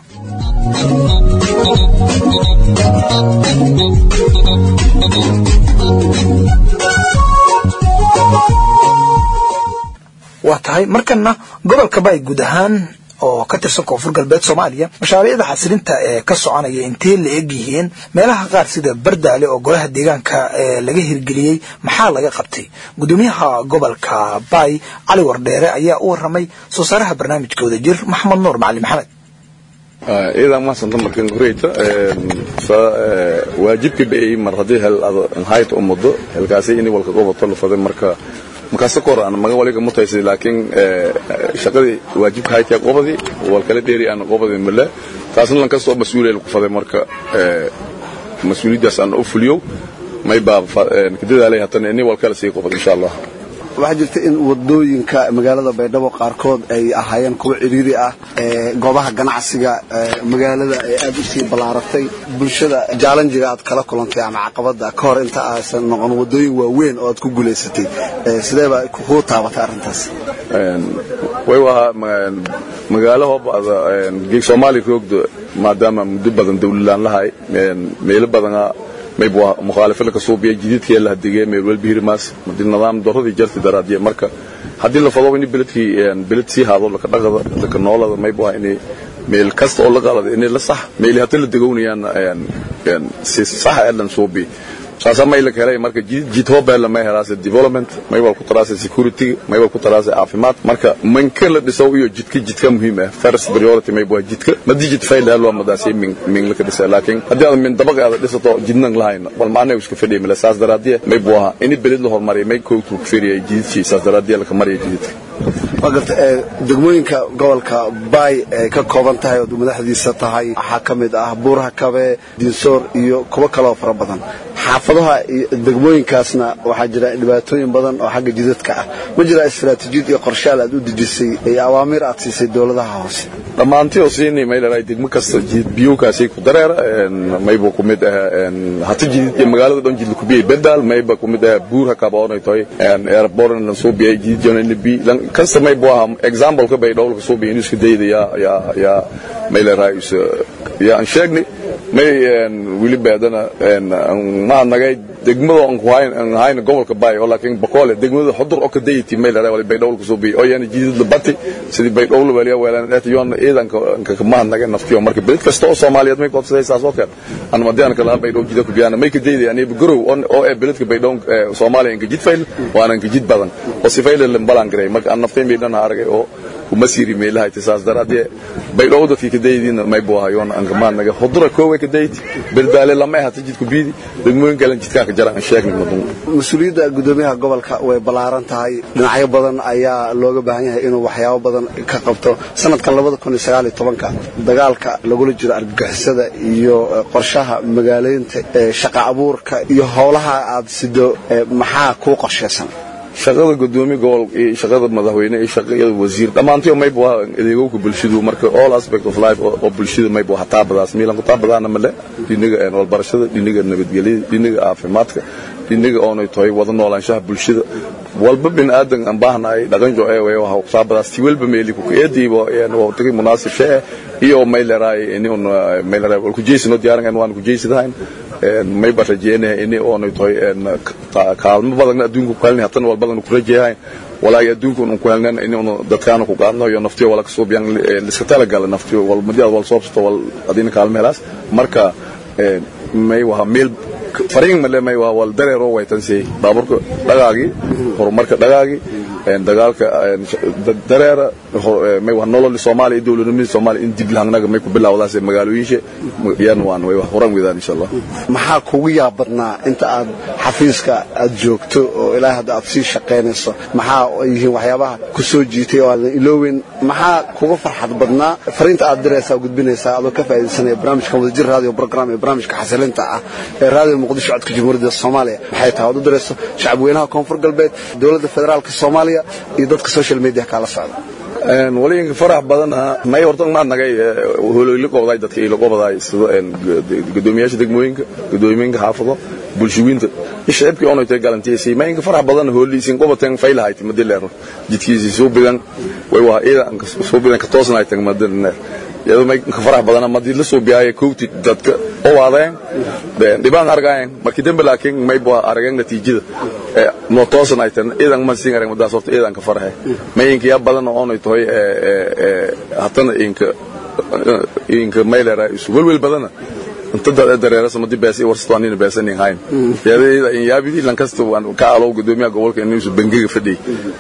waa tahay markana gobolka baay guud ahaan oo ka tirsan koonfur galbeed soomaaliya mashaariicda xasilinta ee ka soconaya intee la eg yihiin meelaha qaar sida bardaale oo golaha deegaanka laga hirgeliyey maxaa laga qabtay gudoomiyaha gobolka baay cali wardheere ayaa u waramay soo saaraha barnaamijka wadajir maxamed nuur macali maxamed iidan maasanta markan horeyta waajibka bay mar haddii hel hayt u muddo helkaasi in walka gobolto la faday marka markaas kor aan maga waliga mutaysay laakiin shaqadii waajibka haytay qobadi wal kala dheeri aan qobadi mala taasna lan kasoo mas'uuliyad ku faday marka mas'uuliyadaas aan u fuliyo may baa kadadaalay hatana in wal kala sii qobad insha Allah waxaa jirta in wadooyinka magaalada baydhabo qaarkood ay ahaayeen kuwa ciriiri ah goobaha ganacsiga magaalada ay aad u sii ballaaratay bulshada jaalanjiga aad kala kulantay ama caqabada ka hor inta aysan noqon wadooyin waaweyn oo aad ku guulaysatay sidee baa kuu taabatay arrintaas way waa magaalo hoobaada geeg soomaali roogda maadaama muddo badan dawlalaan lahay meelo badana mayb waa mukhaalifada ka suubiya jididkii la hadigay meel walba hirimaas madii nidaam daradii jarti daraadiye marka haddii la fado in beledkii beled sii haado laka dhaqada laka noolada mayb waa in meel kasta oo la qalada in la sax meel hadda la dagownayaan si sax elan suubi saasa may la helay marka jid jid hobel ma helaasa development may waa ku taraasa security may waa ku taraasa caafimaad marka man kala dhiso iyo jidka jidka muhiim ah first priority may waa jidka madii jid fail helo madaasi min min la ka dhisa laakiin haddii aad min dabaqa aad dhisato jidnan lahayn bal maana iska fadhiyo mala saas daraadiye may waa in beled la hormariyo may ko ku firiyo jidki saas daraadiye la ka mariyo jidka wagarta degmooyinka gobolka baay ay ka kooban tahay oo madaxdiisa tahay waxaa ka mid ah buuraha kabe diinsoor iyo kuwo kaloo fara badan xaafadaha iyo degmooyinkaasna waxaa jira dhibaatooyin badan oo xagga jidadka ah ma jira istaraatiijiyad iyo qorshaal aad u dejisay iyo awaamiir aad siisay dowladaha hoose dhammaantii oo siinay may leedahay degmo kasta jid biyukaasi ku dareera mayba ku mid ah hata jidid iyo magaalada dhan jidla ku biyay bedaal mayba ku mid ah buur ha kaboonay tahay airport lan soo biyay jidid jona in bi lan kasta may buu aha example ka bay dhowlka soo biyay inuu isku dayda ya ya ya may leedahay ya aan sheegnay may wili baadana ma nagay degmada aan ku hayn aan hayn gobolka bay oo laakiin bakoole degmada xudur oo ka dayti may leedahay wali bay dhowlka soo biyay oo yani jidid la bati sidii bay dhowlka waliya weelaan dhata yoon ciidanka ka ma nagay naftiyo marka bilad kasta oo Soomaaliyeed may qoobsaday saas oo kale aan madaan kala bay dhow jidka ku biyana may ka dayday yani gorow oo ee biladka bay dhow Soomaaliya ka jid fayl waana ka jid badan oo si fayl la balan garay marka aan naftay may dhan aragay oo kuma siiri meelaha tisaas daraadee bay dhowda fi ka daydin may buu hayoon aan ka ma nagay xudura koowe ka dayti birdaale lama aha jid ku biidi degmooyin kale jidka ka jaraan sheegnay madun mas-uuliyadda gudoomiyaha gobolka way ballaaran tahay dhinacyo badan ayaa looga baahan yahay inuu waxyaabo badan ka qabto sanadka dagaalka lagula jiro argagixisada iyo qorshaha magaaleynta shaqa abuurka iyo howlaha aad sido maxaa kuu qorshaysan shaqada gudoomiye gobol iyo shaqada madaxweyne iyo shaqada wasiir dhammaantii mayb waa adeegowka bulshadu marka all aspect of life oo bulshada mayb waa taabadaas miilan ku taabadaana male dhiniga walbarashada dhiniga nabadgelyada dhiniga caafimaadka dhiniga oonay tahay wada noolaanshaha bulshada walba bin aadan aan baahnahay dhaqan jo ee way waxa taabadaas ti walba meeli ku eediibo een waa tagay munaasib shee iyo mayleray in on mayleray wal ku jeesino diyaaran waan ku jeesidahayn may ba rajeenahay in oonay tahay kaalmo badan adduunku ku helnay hatan wal badan ku rajeeyahay walaa adduunku uu ku helnaan in uu dadkaana ku qaadno iyo naftiyo wala kasoo biyan iska tala gal naftiyo wal madiyaad wal soobsto wal adina kaalmo helaas marka may waha meel fariin male may waa wal dareero way tansay baaburka dhagaagi horumarka dhagaagi dagaalka dareera may waa nolol Soomaaliya dawladnimada Soomaaliya in dib lahanaga may ku bilowdaas magaalooyinka yaan waan way horan wadaan insha Allah maxaa kugu yaabadnaa inta aad xafiiska aad joogto oo ilaa hadda aad sii shaqaynayso maxaa yihiin waxyaabaha ku soo jiitay oo aadan ilooweyn maxaa kuga farxad badnaa fariinta aad diraysaa gudbinaysaa adoo ka faa'iidaysanaya barnaamijka wadajir radio program ee barnaamijka xasilinta ah ee radio muqdisho codka jamhuuriyadda Soomaaliya maxay tahay aad u dirayso shacabweynaha koonfur galbeed dowladda federaalka Soomaaliya iyo dadka social media kala socda een waliin farax badan may horta ma nagay holoyli qowday dadka ilo qowday sida een gudoomiyaasha degmooyinka gudoomiyaasha xaafado bulshooyinta shacabkii oo intay galantiisay may farax badan hooliisin qobateen faylahayd madileero jidkiisi soo bidan way waa ila soo bidan ka toosnay tag madina iyadoo may ka farax badan madii la soo biyay koobti dadka oo waadeen dhibaan argaayeen markii dambe laakiin may baa arageen natiijada ee no toosan ay tan idan ma siin arag madaas horta idan ka farxay may inka ya badan oo ay tahay ee hatana inka inka maylera isu welwel badan inta dad dareerasa madi beesi warstoonin beesanin hayn yadeeda in yaabidi lan kasta waan ka alo gudoomiyaha gobolka inuu isu bangiga fadhi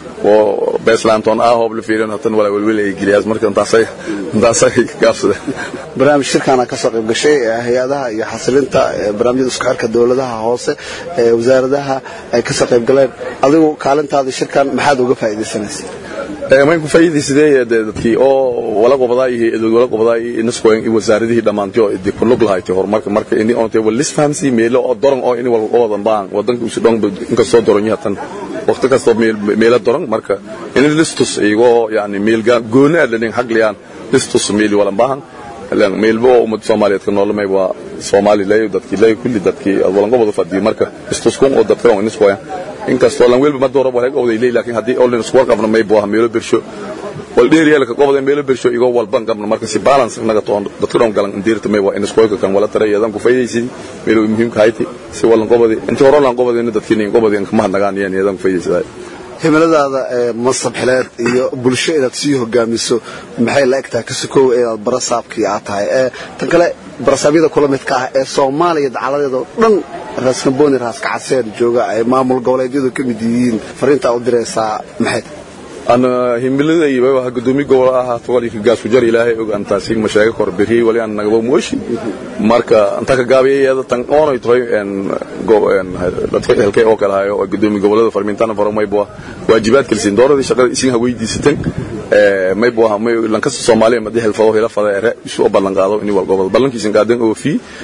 oo beeslanton ah hoob la fiirin hatan wala welwel ay giliyas marka intaasay intaasay gaafsada barnaamij shirkana ka soo qayb gashay hay'adaha iyo xasilinta barnaamijyada isku xirka dawladaha hoose ee wasaaradaha ay ka soo qayb galeen adigu kaalintaada shirkan maxaad uga faa'iidaysanaysaa mayn ku faa'iidaysadee dadkii oo wala qobadaa iyo edood wala qobadaa iyo inaskoyn iyo wasaaradihii dhammaantii oo idii ku lug lahayd horumarka marka ini oontay wal lisfahamsi meelo oo doran oo ini wal qobadan baan wadanka isu dhong inka soo doran yahatan waqti kasta meelo doran marka ini listus iyagoo yani meel gooni ah dhanin xagliyaan listus meeli wala baahan lan meelbo ummad Soomaaliyeed ka noolmay waa Soomaali leeyo dadkii leeyo kulli dadkii walan qobada fadhiyo marka istus kun oo dadka oo inisku inkastoo lan welba ma dooro wala qowday leey laakiin hadii oo isku warqabna may boo meelo birsho wal dheeriyal ka qobada meelo birsho igo walban qabna marka si balance naga toon dadka dhan galan indirta may waa inisku kan wala tarayadan ku faydaysid meelo muhiim ka hayti si walan qobada inta hore lan qobada in dadkii in qobada in kama nagaan yeen yadan ku faydaysid himiladaada ee masab xileed iyo bulsho inaad sii hogaamiso maxay la egtahay ka sukow inaad barasaabkii aad tahay ee tan kale barasaabyada kula midka ah ee soomaaliya dacaladeeda oo dhan raaskamboni raaska caseer jooga ay maamul goboleedyadu ka mid yihiin fariintaa u diraysaa maxay ana himilada iyo waxa gudoomiye gobol ah tawali ka gaas jar ilaahay og anta si mashaayig kor biri wali aan naga mooshi marka anta ka gaabiyada tan oonay tahay en go en dadka halkay oo kala hayo gudoomiye gobolada farmintana farmay boo waajibaad kalsin dooradii shaqada isin ha weydiisatan ee may boo may lanka Soomaaliya ma dihel fado hela fada isu ballan qaado in wal gobol ballankiisan qaadan oo fi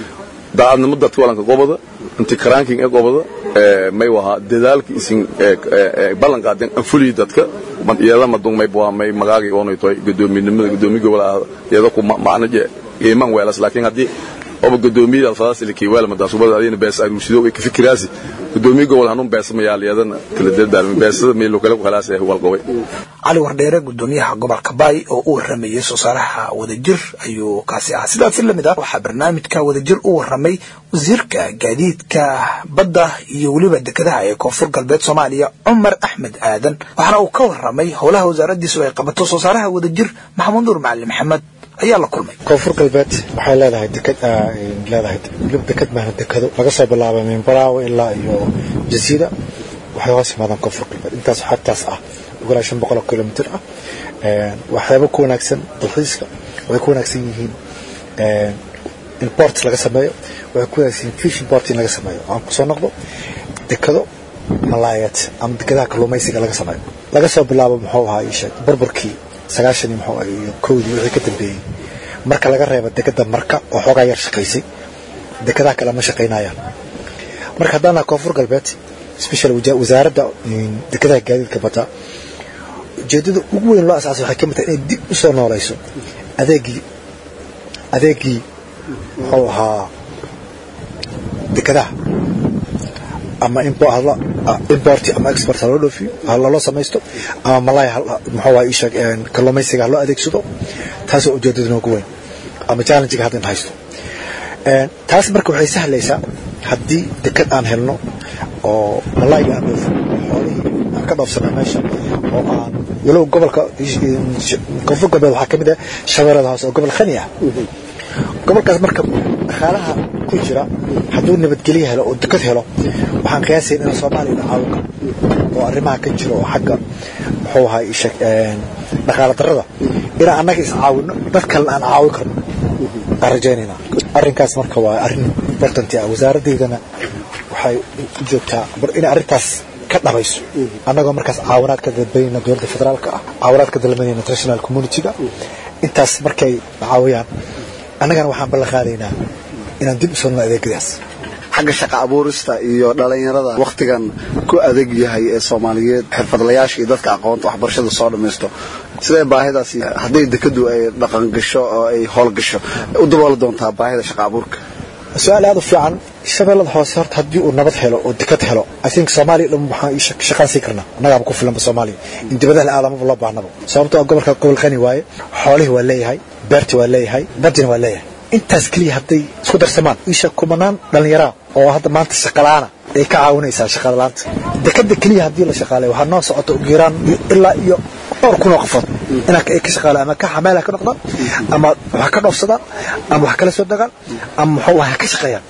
daacadnimo dadka walanka gobada inti karanking ee gobada may waha dadaalka isin ballan qaadeen anfulii dadka iyada madung may buha may magaagi oonay toy gudoominimada gudoomi gobol ah iyada ku macnaje iman weelas laakiin haddii oba gudoomiyada alfadaas ilki weel madaasubada adina bees aruusido ay ka fikiraasi gudoomiye gobol hanun bees ma yaal iyadana kala dadaalmi beesada meelo kale ku khalaas ee walqobay cali wardheere gudoomiyaha gobolka baay oo u waramayay soo saaraha wadajir ayuu kaasi ahaa sidaasi lamid ah waxaa barnaamijka wadajir u waramay wasiirka gaadiidka badda iyo weliba dekedaha ee koonfur galbeed soomaaliya cumar axmed aadan waxaana uu ka waramay howlaha wasaaradiisu ay qabato soo saaraha wadajir maxamuud nuur macali maxamed ayaa la kulmay koonfur galbeed waxay leedahay deked leedahay weliba deked maahan dekado laga soo bilaabo minbaraawe ilaa iyo jasiira waxay hoos yimaadaan koonfur galbeed intaas xagtaas ah ugalaa shan boqol oo kilomitir ah waxyaabo ku wanaagsan dalxiiska waxay ku wanaagsan yihiin in port laga sameeyo waxay ku wanaagsan yihiin fishing port in laga sameeyo aan kusoo noqdo dekado malaayad ama dekadaha kalluumaysiga laga sameeyo laga soo bilaabo muxuu ahaa ii sheeg burburkii sagaashan iyo muxuu iyo kowdii wixii ka dambeeyey marka laga reebo dekada marka oo xoogaa yar shaqaysay dekadaha kale ma shaqaynayaan marka haddaana koonfur galbeed special wasaaradda dekadaha gaadiidka badda ujeedada ugu weyn loo asaasay waxay ka mid tahay inay dib u soo noolayso adeegii adeegii muxuu ahaa dekadaha ama import ama export ha loo dhoofiyo ha loo samaysto ama malay muxuu waa isheeg kalluumaysiga ha loo adeegsado taasoo ujeedada noogu weyn ama challengiga hadda in haysto taas marka waxay sahlaysaa haddii dekad aan helno oo malayga aan dhoofin xoolihii aan ka dhoofsana meesha oo aan walow gobolka koonfur galbeed waxaa ka mid ah shabeellada hoose oo gobol khani ah gobolkaas marka dhaqaalaha ku jira hadduu nabadgelyo helo oo dekad helo waxaan qiyaasayn in soomaaliya la caawin karo oo arrimaha ka jiro oo xagga muxuu ahaa isheg dhaqaala darrada inaan annaga is caawino dad kalena aan caawin karno aan rajaynaynaa arrinkaas marka waa arrin important ah wasaaradeydana waxay u joogtaa inay arrintaas ka dhabayso annagoo markaas caawinaad ka dalbanayna dowladda federaalka ah caawinaad ka dalbanayna international community-ga intaas markay caawiyaan annagana waxaan ballan qaadaynaa inaan dib u soo adeegyadaas xagga shaqa abuurista iyo dhalinyarada wakhtigan ku adeeg yahay ee soomaaliyeed xirfadlayaasha iyo dadka aqoonta waxbarashada soo dhammaysto sidee baahidaasi hadday dekadu ay dhaqan gasho oo ay howlgasho u dabooli doontaa baahida shaqa abuurka su-aal aad u fiican shabeellada hoose horta haddii uu nabad helo oo dekad helo i think soomaaliya dhan waxaan shaqaan siin karnaa annagaaba ku filanba soomaaliya in dibadaha la aadamaba loo baahnaba sababtoo gobolka gobol qani waaye xoolihii waa leeyahay beerti waa leeyahay badina waa leeyahay intaas keliya hadday isku darsamaan isha kumanaan dhallinyaraa oo hadda maanta shaqalaana ay ka caawinaysaa shaqadalaanta dekada keliya haddii la shaqaaleyo waxaa noo socota ugu yaraan ilaa iyo dhowr kun oo qofood inaa ay ka shaqaale ama ka xameela ka noqdaan ama wax ka dhoofsadaan ama wax kala soo degaan ama muxuu aha ka shaqeeyaan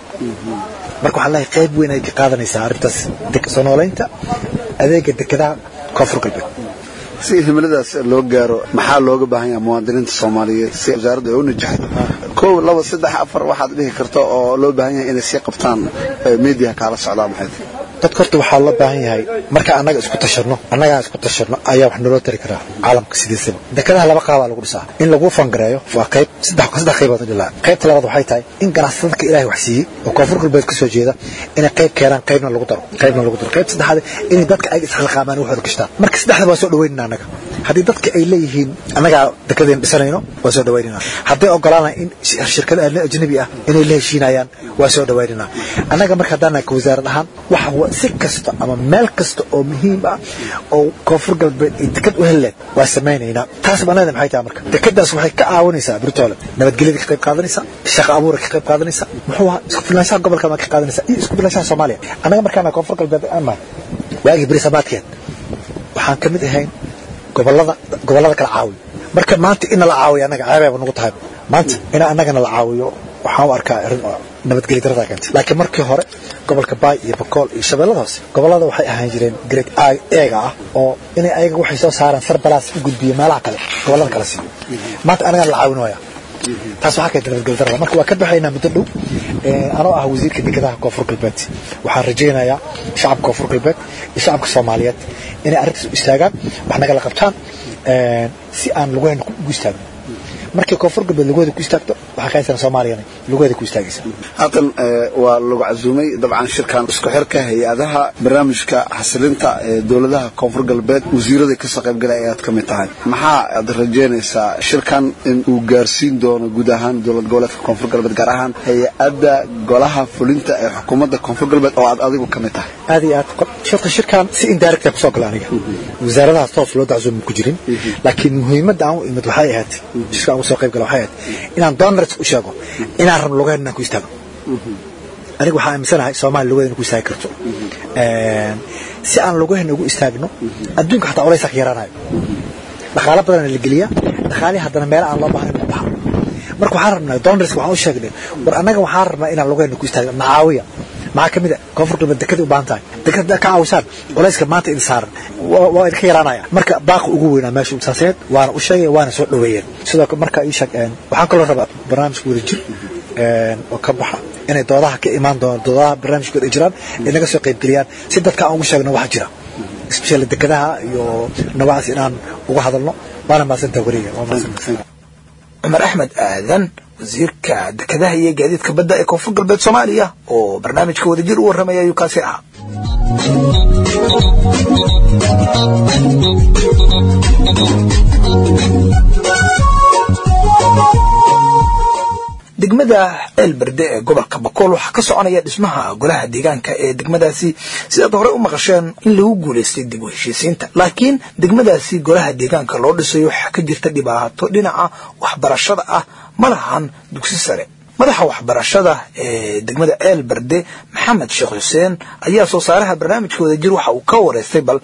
marka waxaan leeyahay qayb weyn ay ka qaadanaysaa arrintaas soo noolaynta adeega dekadaha koonfur galbeed si himiladaas loo gaaro maxaa looga baahan yahay muwaadiniinta soomaaliyeed si wasaaraddu ay u najaxdo kow laba saddex afar waxaad dhihi karto oo loo baahan yahay inay sii qabtaan meediyaha kaala socdaa maxay dadka horta waxaa loo baahan yahay marka annaga isku tashanno annagaa isku tashanno ayaa wax naloo tari karaa caalamka sidiisaba dekadaha laba qaabaa lagu dhisaa in lagu fangareeyo waa qayb saddex saddex qaybood dhilaa qaybta labaad waxay tahay in ganacsatada ilaahay wax siiyey oo koonfur galbeed ka soo jeeda inay qayb keenaan qaybna lagu daro qaybna lagu daro qaybta saddexaad inay dadka ay isxilqaamaan waxooda gashtaan marka saddexda waa soo dhaweynana annaga haddii dadka ay leeyihiin annagaa dekadeen dhisanayno waa soo dhaweynana hadday ogolaanaan in shirkada ajnabi ah inay la heshiinayaan waa soo dhaweynana annaga marka haddaan ka wasaarad ahaan waxa si kasta ama meel kasta oo muhiim ah oo koonfur galbeed ay dekad u heleed waa samaynaynaa taas banada maxay tahay marka dekadaas waxay ka caawinaysaa britoole nabadgelyada ka qayb qaadanaysa shaqa abuura ka qayb qaadanaysa muxuu ahaa isku filnaanshaha gobolka ma ka qaadanaysa iyo isku filnaanshaha soomaaliya annaga markaana koonfur galbeed aan nahay waagii berisabaadkeed waxaan ka mid ahayn gobolada gobolada kala caawiyo marka maanta in la caawiyo annaga ceebayba nagu tahay maanta in annagana la caawiyo waxaan u arkaa arrin oo nabadgelyo darada keentay laakiin markii hore gobolka baay iyo bakool iyo shabeellada hoose gobolada waxay ahaan jireen grade eega ah oo inay ayaga waxay soo saaraan sarbalaas u gudbiyo meelaha kale gobolada kale siiyo maanta anagana la caawinaya taas waxaa keentay nabadgelyo darada marka waa ka baxaynaa muddo dhow anoo ah wasiirka dekedaha koonfur galbeed waxaan rajaynayaa shacabka koonfur galbeed iyo shacabka soomaaliyeed inay arrintaas u istaagaan wax nagala qabtaan si aan lugahayna ugu istaagno markii koonfur galbeed lugaheeda ku istaagto waxaa keenaysaa soomaaliyana lugaheeda ku istaagaysa haatan waa lagu casuumay dabcan shirkan isku xirka hay-adaha barnaamijka xasilinta ee dowladaha koonfur galbeed wasiirada kasoo qaybgalay ayaad ka mid tahay maxaa aad rajeynaysaa shirkan in uu gaarsiin doono guud ahaan dowlad goboleedka koonfur galbeed gaar ahaan hay-adda golaha fulinta ee xukuumadda koonfur galbeed oo aad adigu ka mid tahay aad iyo aad shirka shirkan si indirect ah kusoo gala aniga wasaaradahaas toos loo daczuumi ku jirin laakiin muhiimadda aan u imid waxay ahayd shirka aan usoo qayb gala waxay ahayd inaan donors u sheego inaan rabno lugaheena inaan ku istaago aniga waxaa aaminsanahay soomaaliya lugaheena ku istaagi karto si aan lugaheena ugu istaagno adduunka xataa culaysaa ka yaraanayo dhaqaalo badana la geliyaa dhaqaalihii haddana meelo aan loo baahnayn u baxa marka waxaan rabnaa donors waxaan u sheegnay war annaga waxaan rabnaa inaan lugaheena ku istaagno macaawiya maxaa ka mid a koonfur galbeed dekadii u baahan tahay dekada ka caawisaan culayska maanta idin saaran waa idinka yaraanaya marka baaqi ugu weynaa meesha saaseed waana u sheegay waana soo dhoweeyeen sidoo kale marka ii sheeg waxaan kaloo rabaa barnaamijka wadajir oo ka baxa inay doodaha ka imaan doonaan doodaha barnaamijkooda ay jiraan ay naga soo qaybgeliyaan si dadka aan ugu sheegno waxa jira especially dekadaha iyo nawacaas inaan uga hadalno waana mahadsantaha wariga waa mahadsantaha cumar axmed aadan wasiirka dekedaha iyo gaadiidka badda ee koonfur galbeed soomaaliya oo barnaamijka wadajir u warramaya ayuu kaasi ahaa degmada ceelberde ee gobolka bakool waxaa ka soconaya dhismaha golaha deegaanka ee degmadaasi sidaad hore u maqasheen in lagu guulaystay dib u heshiisiinta laakiin degmadaasi golaha deegaanka loo dhisayo waxaa ka jirta dhibaato dhinaca waxbarashada ah ma lahan dugsi sare madaxa waxbarashada ee degmada ceel berde maxamed sheekh xuseen ayaa soo saaraha barnaamijka wadajir waxa uu ka wareystay bal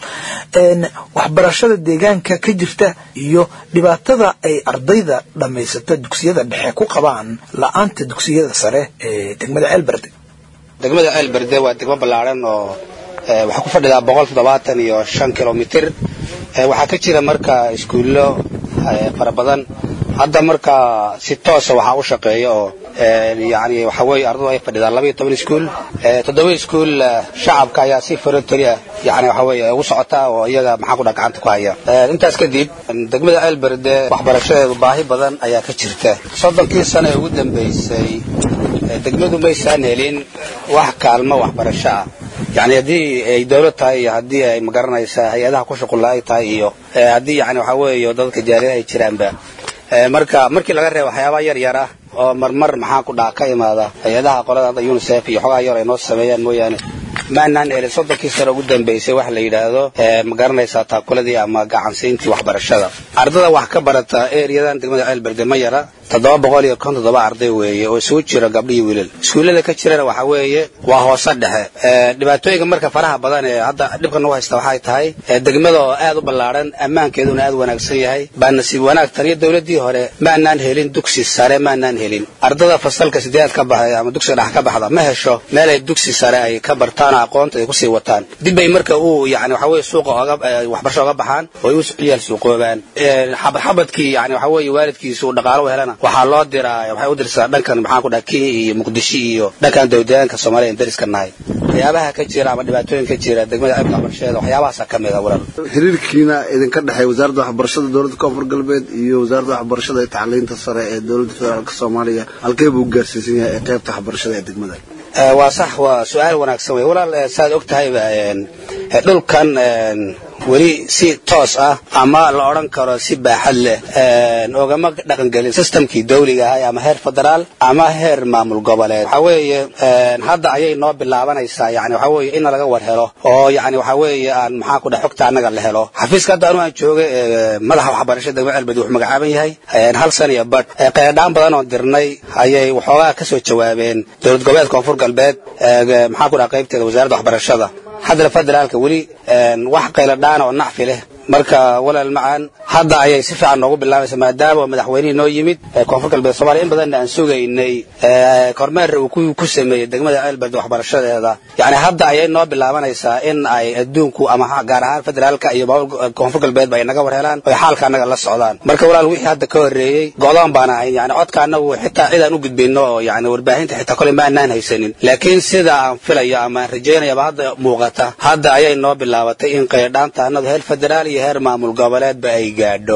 waxbarashada deegaanka ka jirta iyo dhibaatada ay ardayda dhammaysata dugsiyada dhexe ku qabaan la-aanta dugsiyada sare ee degmada ceel berde degmada ceel berde waa degmo ballaaran oo waxaa ku fadhidaa boqol toddobaatan iyo shan kilomitir waxaa ka jira marka iskuullo fara badan hadda marka si toosa waxaa u shaqeeya oo yani waxa weeye ardadu ay fadhidaan laba iyo toban iskuul toddoba iskuul shacabka ayaa si voluntary ah yani waxa weeye ugu socota oo iyaga maxaa ku dhaa gacanta ku haya intaas kadib degmada ceelberde waxbarashadeedu baahi badan ayaa ka jirta soddonkii sano ee ugu dambeysay degmadu maysaan helin wax kaalmo waxbarasho ah yani haddii ay dawlad tahay iyo haddii ay magaranaysaa hay-adaha ku shuqulla ay tahay iyo haddii yani waxa weeye dadka jaariyada ay jiraanba marka markii laga reebo waxyaabaha yar yar ah oo marmar maxaa ku dhaa ka imaada hay-adaha qolada hadda unisef iyo xogaa yar ay noo sameeyaan mooyaane maanaan helin soddonkii sano ugu dambeysay waxa la yidhaahdo ma garanaysaa taakuladii ama gacansiintii waxbarashada ardada wax ka barata eriyadan degmada ceelberde ma yara toddoba boqol iyo konton toddoba arday weeye oo isugu jira gabdho iyo wiilal iskuullada ka jirana waxa weeye waa hoose dhexe dhibaatooyinka marka faraha badan ee hadda dhibka nagu haysta waxay tahay degmada oo aad u ballaadhan ammaankeeduna aad u wanaagsan yahay baa nasiib wanaag tan iyo dowladdii hore maanaan helin dugsi sare maanaan helin ardada fasalka sideedaad ka baxday ama dugsiga dhex ka baxda ma hesho meel ay dugsi sare ay ka bartaan oo aqoonta ay kusii wataan dib bay marka uu yani waxa weeye suuqa oga waxbarasho oga baxaan oo ay u ciyaal suuqoobaan xabadxabadkii yani waxa weeye waalidkiisu dhaqaalo u helana waxaa loo diraa waxay u dirsaa dhankan maxaan ku dhaha kenya iyo muqdisho iyo dhankan dowladaanka soomaaliya in dariska nahay waxyaabaha ka jira ama dhibaatooyin ka jira degmada ceebka waxbarashadeeda waxyaabahaasa ka mid a walaal xiriirkiina idinka dhexeeya wasaaradda waxbarashada dowladda koonfur galbeed iyo wasaaradda waxbarashada ee tacliinta sare ee dowladda federaalk soomaaliya halkee buu gaarsiisan yahay ee qaybta waxbarashada ee degmada waa sax waa su-aal wanaagsan wey walaal saaad og tahayba dhulkan weli si toos ah ama la odhan karo si baaxad leh ogama dhaqangelin systemkii dawliga ahay ama heer federaal ama heer maamul goboleed waxa weeye hadda ayay noo bilaabanaysaa yani waxa weeye in laga war helo oo yani waxa weeye aan maxaa ku dhaha xogta annaga la helo xafiiska hadda anu aan joogay madaxa waxbarashada degmada ceelbedi wuxuu magacaaban yahay hal san iyo badh qeydhaan badan oo dirnay ayay waxoogaa ka soo jawaabeen dowlad goboleed koonfur galbeed maxaa ku dhaha qaybteeda wasaaradda waxbarashada haddana federaalka weli wax qayladhaan oo nacfi leh marka walaal macaan hadda ayay si fiican noogu bilaabaysa maadaama madaxweynihii noo yimid koonfur galbeed somalia in badanna aan sugaynay kormeer uu ku sameeyey degmada ceelberde waxbarashadeeda yani hadda ayay noo bilaabanaysaa in ay adduunku ama gaar ahaan federaalka iyo koonfur galbeedba ay naga war helaan oy xaalka annaga la socdaan marka walaal wixii hadda ka horreeyey go'doon baan ahayn yani codka annagu xitaa cidaan u gudbayno oo yani warbaahinta xitaa koley maanaan haysanin laakiin sida aan filayo ama aan rajaynayaba hadda muuqata hadda ayay noo bilaabatay in qaydhaanta annadu heer federaal iyo heer maamul goboleedba ay gaadho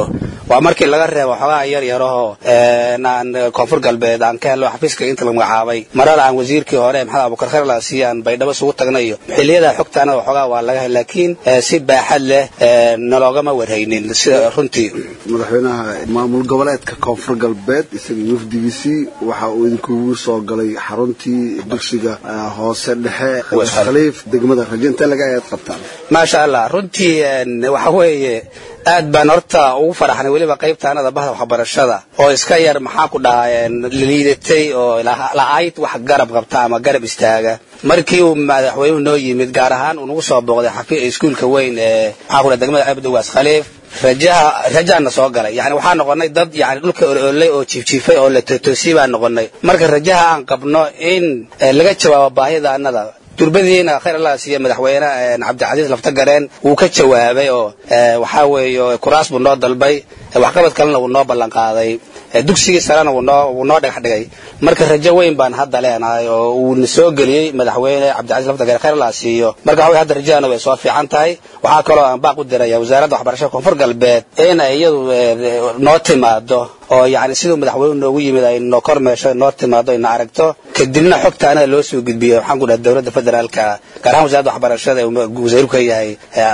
waa markii laga reebo xogaha yar yarahoo aan koonfur galbeed aan ka helno xafiiska inta la magacaabay marada aan wasiirkii hore maxamed abukar khair laasi aan baydhabo isugu tagnay iyo xilliyada xogtaana xogaa waa laga helay laakiin si baaxad leh naloogama warhaynin sida runtii madaxweynaha maamul goboleedka koonfur galbeed isaga iyo wafdigiisii waxa uu idinkugu soo galay xaruntii dugsiga hoose dhexe khaliif degmada rajo intee laga ayaad qabtaan maasha allah runtii waxa weeye aad baan horta ugu faraxnay weliba qaybtaanada bahda waxbarashada oo iska yar maxaa ku dhahaa liidatay oo la-ayd wax garab qabta ama garab istaaga markii uu madaxweynuhu noo yimid gaar ahaan uu nagu soo booqday iskuulka weyn ee maxaa ku dhaha degmada abdowaas khaliif rajaha rajaana soo galay yani waxaa noqonay dad yani dhulka ololay oo jiifjiifay oo la totoosiyey baan noqonay marka rajaha aan qabno in laga jawaabo baahida annada durbadiina khayr allah siiye madaxweyne cabdicasiis laftagareen wuu ka jawaabay oo waxaa weeye kuraas buu noo dalbay waxqabad kalena wuu noo ballan qaaday dugsigii sarena wuu noo wuu noo dhagax dhigay marka rajo weyn baan hadda leenahay oo uuna soo geliyey madaxweyne cabdicasiis laftagareen khayr allah siiyo marka waxa hadda rajadana way soo fiican tahay waxaa kaloo aan baaq u diraya wasaaradda waxbarashada koonfur galbeed in ay iyadu noo timaado oo yani siduu madaxweynuhu noogu yimid ay noo kormeesho noo timaado ina aragto kadibna xogta anaga loo soo gudbiyo waxaan ku dhaha dowladda federaalka gaar ahaan wasaaradda waxbarashada wasiiru ka yahay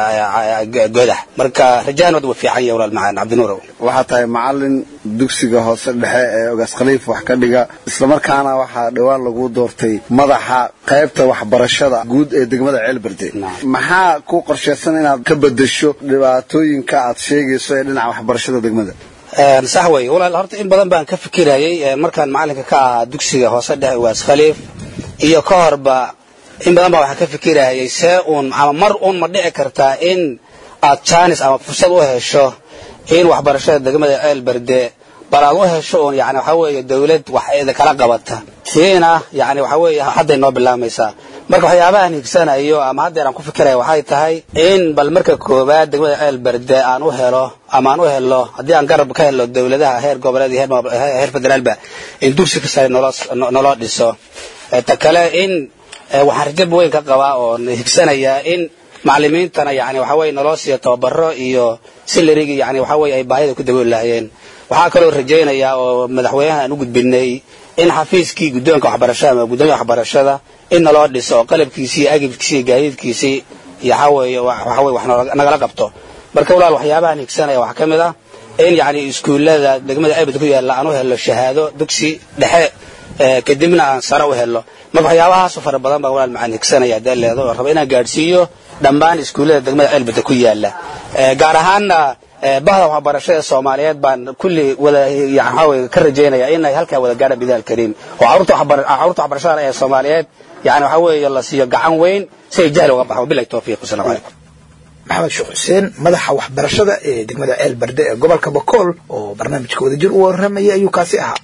godax marka rajahan wad wa fiican yahay walaal macaan cabdinuurow waxaa tahay macalin dugsiga hoose dhexe ee ogaas khaliif wax ka dhiga islamarkaana waxaa dhowaan lagu doortay madaxa qaybta waxbarashada guud ee degmada ceelberde maxaa ku qorshaysan inaad ka bedesho dhibaatooyinka aad sheegayso ee dhinaca waxbarashada degmada sax wey walaal horta in badan baan ka fikirayay markaan macalinka ka ahaa dugsiga hoose dhexe waas khaliif iyo ka horba in badan baa waxaan ka fikirayay see uun ama mar uun ma dhici kartaa in aad jaanis ama fursad u hesho in waxbarashada degmada ceel berde bal aad u hesho uun yani waxaa weeye dawlad wax kala qabata tiina yani waxaa weeye hadday noo bilaamaysaa marka waxyaabahaan higsanayo ama haddeer aan ku fikiraya waxay tahay in bal marka koowaad degmada ceel berde aan u helo ama aan u helo haddii aan garab ka helo dawladaha heer goboleed iyo heer federaalba in dugsi ka sare naloo dhiso ta kale in waxaan rajab weyn ka qabaa oo higsanayaa in macalimiintana yani waxa weye naloo siiyo tababaro iyo silarigi yani waxa weye ay baahida ku dabooli lahayeen waxaa kaloo rajaynayaa oo madaxweynaha aan u gudbinay in xafiiskii guddoonka waxbarashada ama guddoonka waxbarashada in naloo dhiso oo qalabkiisii iyo agibkiisii iyo gaadiidkiisii iyo waxa weeye waxa weye wax nagala qabto marka walaal waxyaabahan higsanaya waxaa ka mid ah in yani iskuullada degmada abad ku yaalla aan u helo shahaado dugsi dhexe kadibna aan sare u helo marka waxyaabahaasoo fara badan baan walaal macaan higsanaya hadee leedo oo raba inaan gaadhsiiyo dhammaan iskuullada degmada ceelbada ku yaalla gaar ahaanna bahda waxbarashada soomaaliyeed baan kulli wada waxaa weye ka rajaynaya inay halkaa wada gaadhaan bidaha alkariim oo caruurta waxbarashada ee soomaaliyeed yani waxaa weeye la siiyo gacan weyn si ay jahli uga baxo wabilahi tawfiiq wasalaamu calaykum maxamed sheekh xuseen madaxa waxbarashada ee degmada ceel barde ee gobolka bakool oo barnaamijka wadajir u warramaya ayuu kaasi ahaa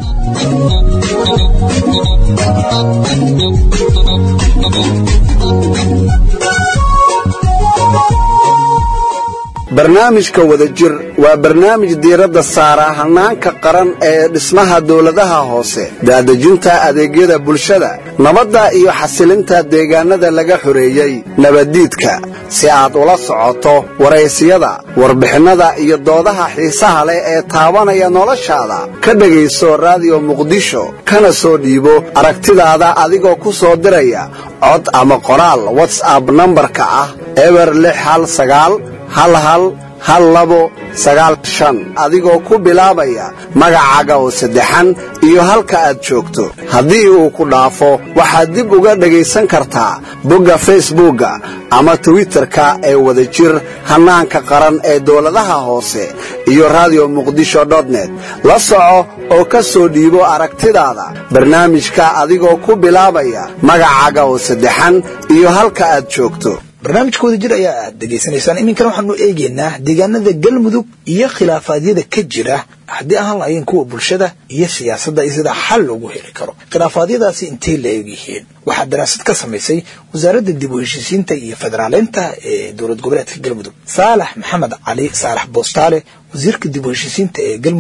barnaamijka wadajir waa barnaamij diiradda saara hannaanka qaran ee dhismaha dawladaha hoose daadejinta adeegyada bulshada nabadda iyo xasilinta deegaannada laga xoreeyey nabaddiidka si aad ula socoto waraysiyada warbixinnada iyo doodaha xiisaha leh ee taabanaya noloshaada ka dhegayso raadiyo muqdisho kana soo dhiibo aragtidaada adigoo ku soo diraya cod ama qoraal watsab nambarka ah eber lix hal sagaal hal hal hal labo sagaal shan adigoo ku bilaabaya magacaaga oo saddexan iyo halka aad joogto haddii uu ku dhaafo waxaad dib uga dhegaysan kartaa bogga facebookga ama twitterka ee wadajir hannaanka qaran ee dawladaha hoose iyo radio muqdisho net la soco oo ka soo dhiibo aragtidaada barnaamijka adigoo ku bilaabaya magacaaga oo saddexan iyo halka aad joogto barnaamijka wadajir ayaa aad dhegaysanaysaan iminkana waxaanu eegaynaa deegaanada galmudug iyo khilaafaadyada ka jira haddii ahaan lahayn kuwa bulshada iyo siyaasadda iyo sida xal loogu heli karo khilaafaadyadaasi intay la eegyihiin waxaa daraasad ka samaysay wasaaradda dib u heshiisiinta iyo federaaleynta ee dowlad goboleedka galmudug saalax maxamed cali saalax boostaale wasiirka dib u heshiisiinta ee galmudug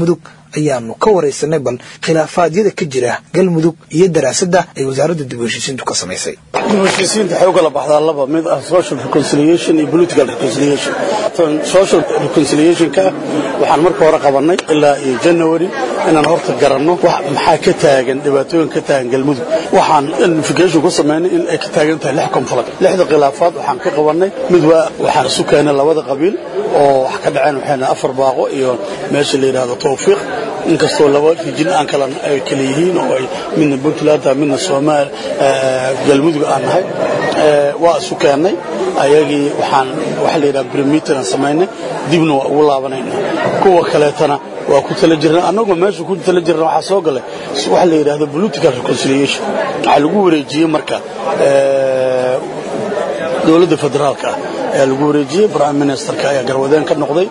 ayaanu ka waraysanay bal khilaafaadyada ka jira galmudug iyo daraasadda ay wasaaradda dib u heshiisiintu ka samaysay dib u heshiisiinta waxay u kala baxdaa laba mid ah social reconciliation iyo political reconciliation tan social reconciliationka waxaan marka hore qabanay ilaa iyo january inaan horta garanno wax maxaa ka taagan dhibaatooyin ka taagan galmudug waxaan identification ku samaynay in ay ka taagan tahay lix conflict lixda khilaafaad waxaan ka qabanay mid waa waxaan isu keenay labada qabiil oo wax ka dhaceen waxayna afar baaqo iyo meesha la yidhaahdo tawfiiq inkastoo laba rijin aan kala ay kala yihiin oo ay midna puntland tahay midna soomaal galmudug aan nahay waa isu keennay ayagii waxaan waxa la yidhaha brimeter aan samaynay dibna waa ugu laabanayna kuwa kaleetana waa ku tala jirna annagoo meesha ku tala jirna waxaa soo galay waxa la yidhaahdo political reconciliation waxaa lagu wareejiyey marka dowladda federaalka ah ayaa lagu wareejiyey prime ministerka ayaa garwadeen ka noqday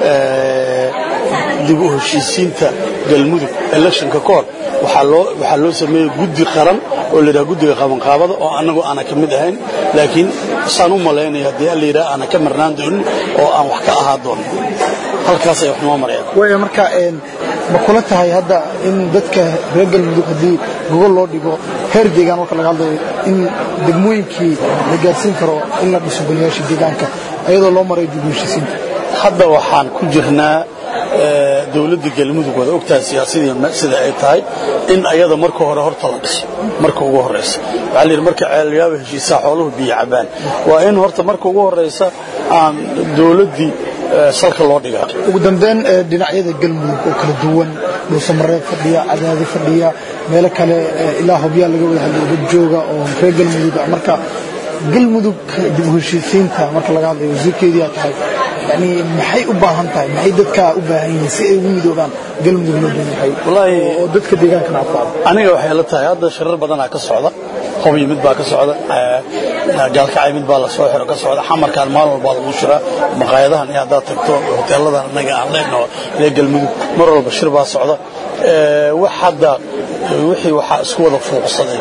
dib u heshiisiinta galmudug electionka ka hor waxaa loo waxaa loo sameeyey guddi qaran oo la yidhaha guddiga qabanqaabada oo annagu aanan ka mid ahayn laakiin saan u malaynaya haddii alla yidhaha aanan ka marnaan doonin oo aan wax ka ahaa doonin halkaas ay wax noo marayaan waaya marka ma kula tahay hadda in dadka reer galmudug haddii gogol loo dhigo heer deegaan marka laga hadlayo in degmooyinkii la gaarsiin karo in la dhiso goliyaasha deegaanka ayadoo loo maray dib u heshiisiinta hadda waxaan ku jirnaa dowladda galmudug waad ogtahay siyaasadii sida ay tahay in ayada marka hore horta la dhiso marka ugu horeysa waxaa la yidhi marka ceelyaaba heshiisaa xooluhu biyo cabaan waa in horta marka ugu horeysa aan dowladdii salka loo dhigaa ugu dambeyn dhinacyada galmudug oo kala duwan dhuusamareeb fadhiya cadaadi fadhiya meelo kale ilaa hobyaa laga wada hadlay dad jooga oo reer galmudug marka galmudug dib u heshiisiinta marka laga hadlayo wasiirkeediyaa tahay yani maxay u baahan tahay maxay dadkaa u baahan yihiin si ay ugu midoobaan galmudug loo dhan yahay oo dadka deegaankana afaado aniga waxay la tahay hadda shirar badanaa ka socda hobyo mid baa ka socda gaalkacay mid baa lasoo xiro ka socda xamarkaan maalin walbaa lagu shiraa maqaayadahan iyo haddaad tagto hoteeladan annaga aan leenaho reer galmudug mar walba shir baa socda wax hadda wixii waxaa isku wada fuuqsaday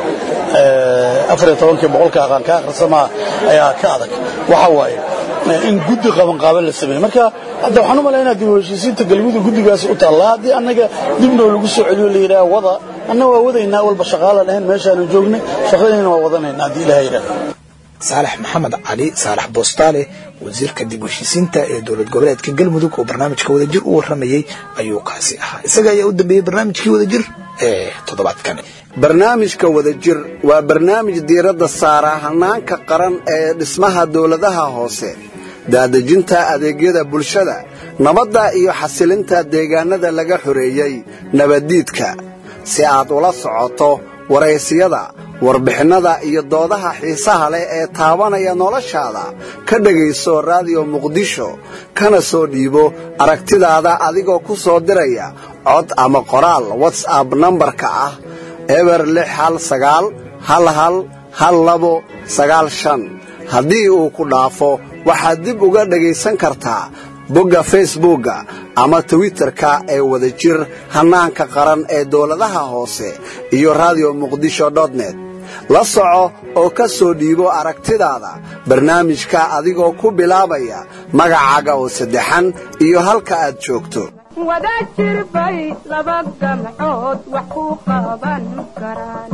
afar iyo tobankii boqolka aqaan ka akhrisamaa ayaa ka adag waxa waaye in guddi qabanqaaban la sameeyey marka hadda waxaan u malaynaa dib u heshiisiinta galmudug guddigaasi u taallaa haddii annaga dibnoo lagu soo celiyo la yidhaha wada anna waa wadaynaa walba shaqaalan ahayn meeshaanu joognay shaqadayna waa wadanaynaa haddii ilaha yidhaha saalax maxamed cali saalax boostaale wasiirka dib u heshiisiinta ee dowlad goboleedka galmudug oo barnaamijka wadajir u warramayey ayuu kaasi ahaa isaga ayaa u dambeeyey barnaamijkii wadajir ee toddobaadkan barnaamijka wadajir waa barnaamij diiradda saara hanaanka qaran ee dhismaha dowladaha hoose daadejinta adeegyada bulshada nabadda iyo xasilinta deegaannada laga xoreeyey nabaddiidka si aad ula socoto waraysiyada warbixinnada iyo doodaha xiisaha leh ee taabanaya noloshaada ka dhegayso raadiyo muqdisho kana soo dhiibo aragtidaada adigoo ku soo diraya cod ama qoraal watsab nambarka ah eber lix hal sagaal hal hal hal labo sagaal shan haddii uu ku dhaafo waxaad dib uga dhegaysan kartaa bogga facebookga ama twitterka ee wadajir hannaanka qaran ee dowladaha hoose iyo radio muqdisho net la soco oo ka soo dhiibo aragtidaada barnaamijka adigoo ku bilaabaya magacaaga oo saddexan iyo halka aad joogto wadajir bay laba gamcood wax ku qaban karaan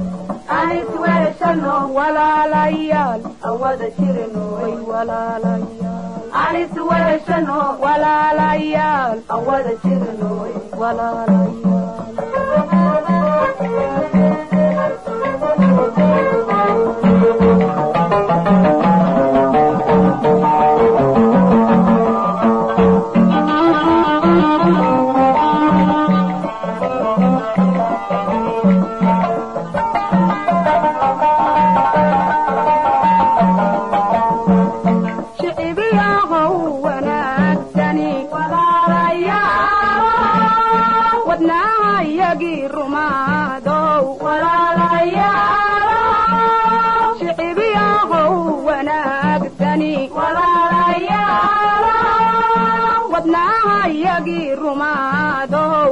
walaalayaal awada jirnoy walaalayaal awada jirnoy shicibiyahow wanaagsani wadnaahayagii rumaadow shicibiyahow wanaagsani wadnaahayagii rumaadow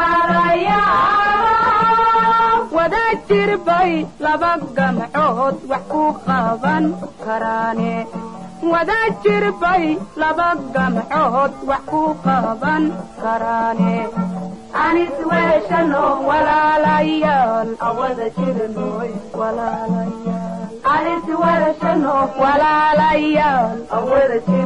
wada jirbay laba gamcood wax ku qaban karaane wada jirbay laba gamcood wax ku qaban karaane anis weeshano walaalayaal awada jirnoy walaalayaal anis weeshano walaalayaal awada jirnoy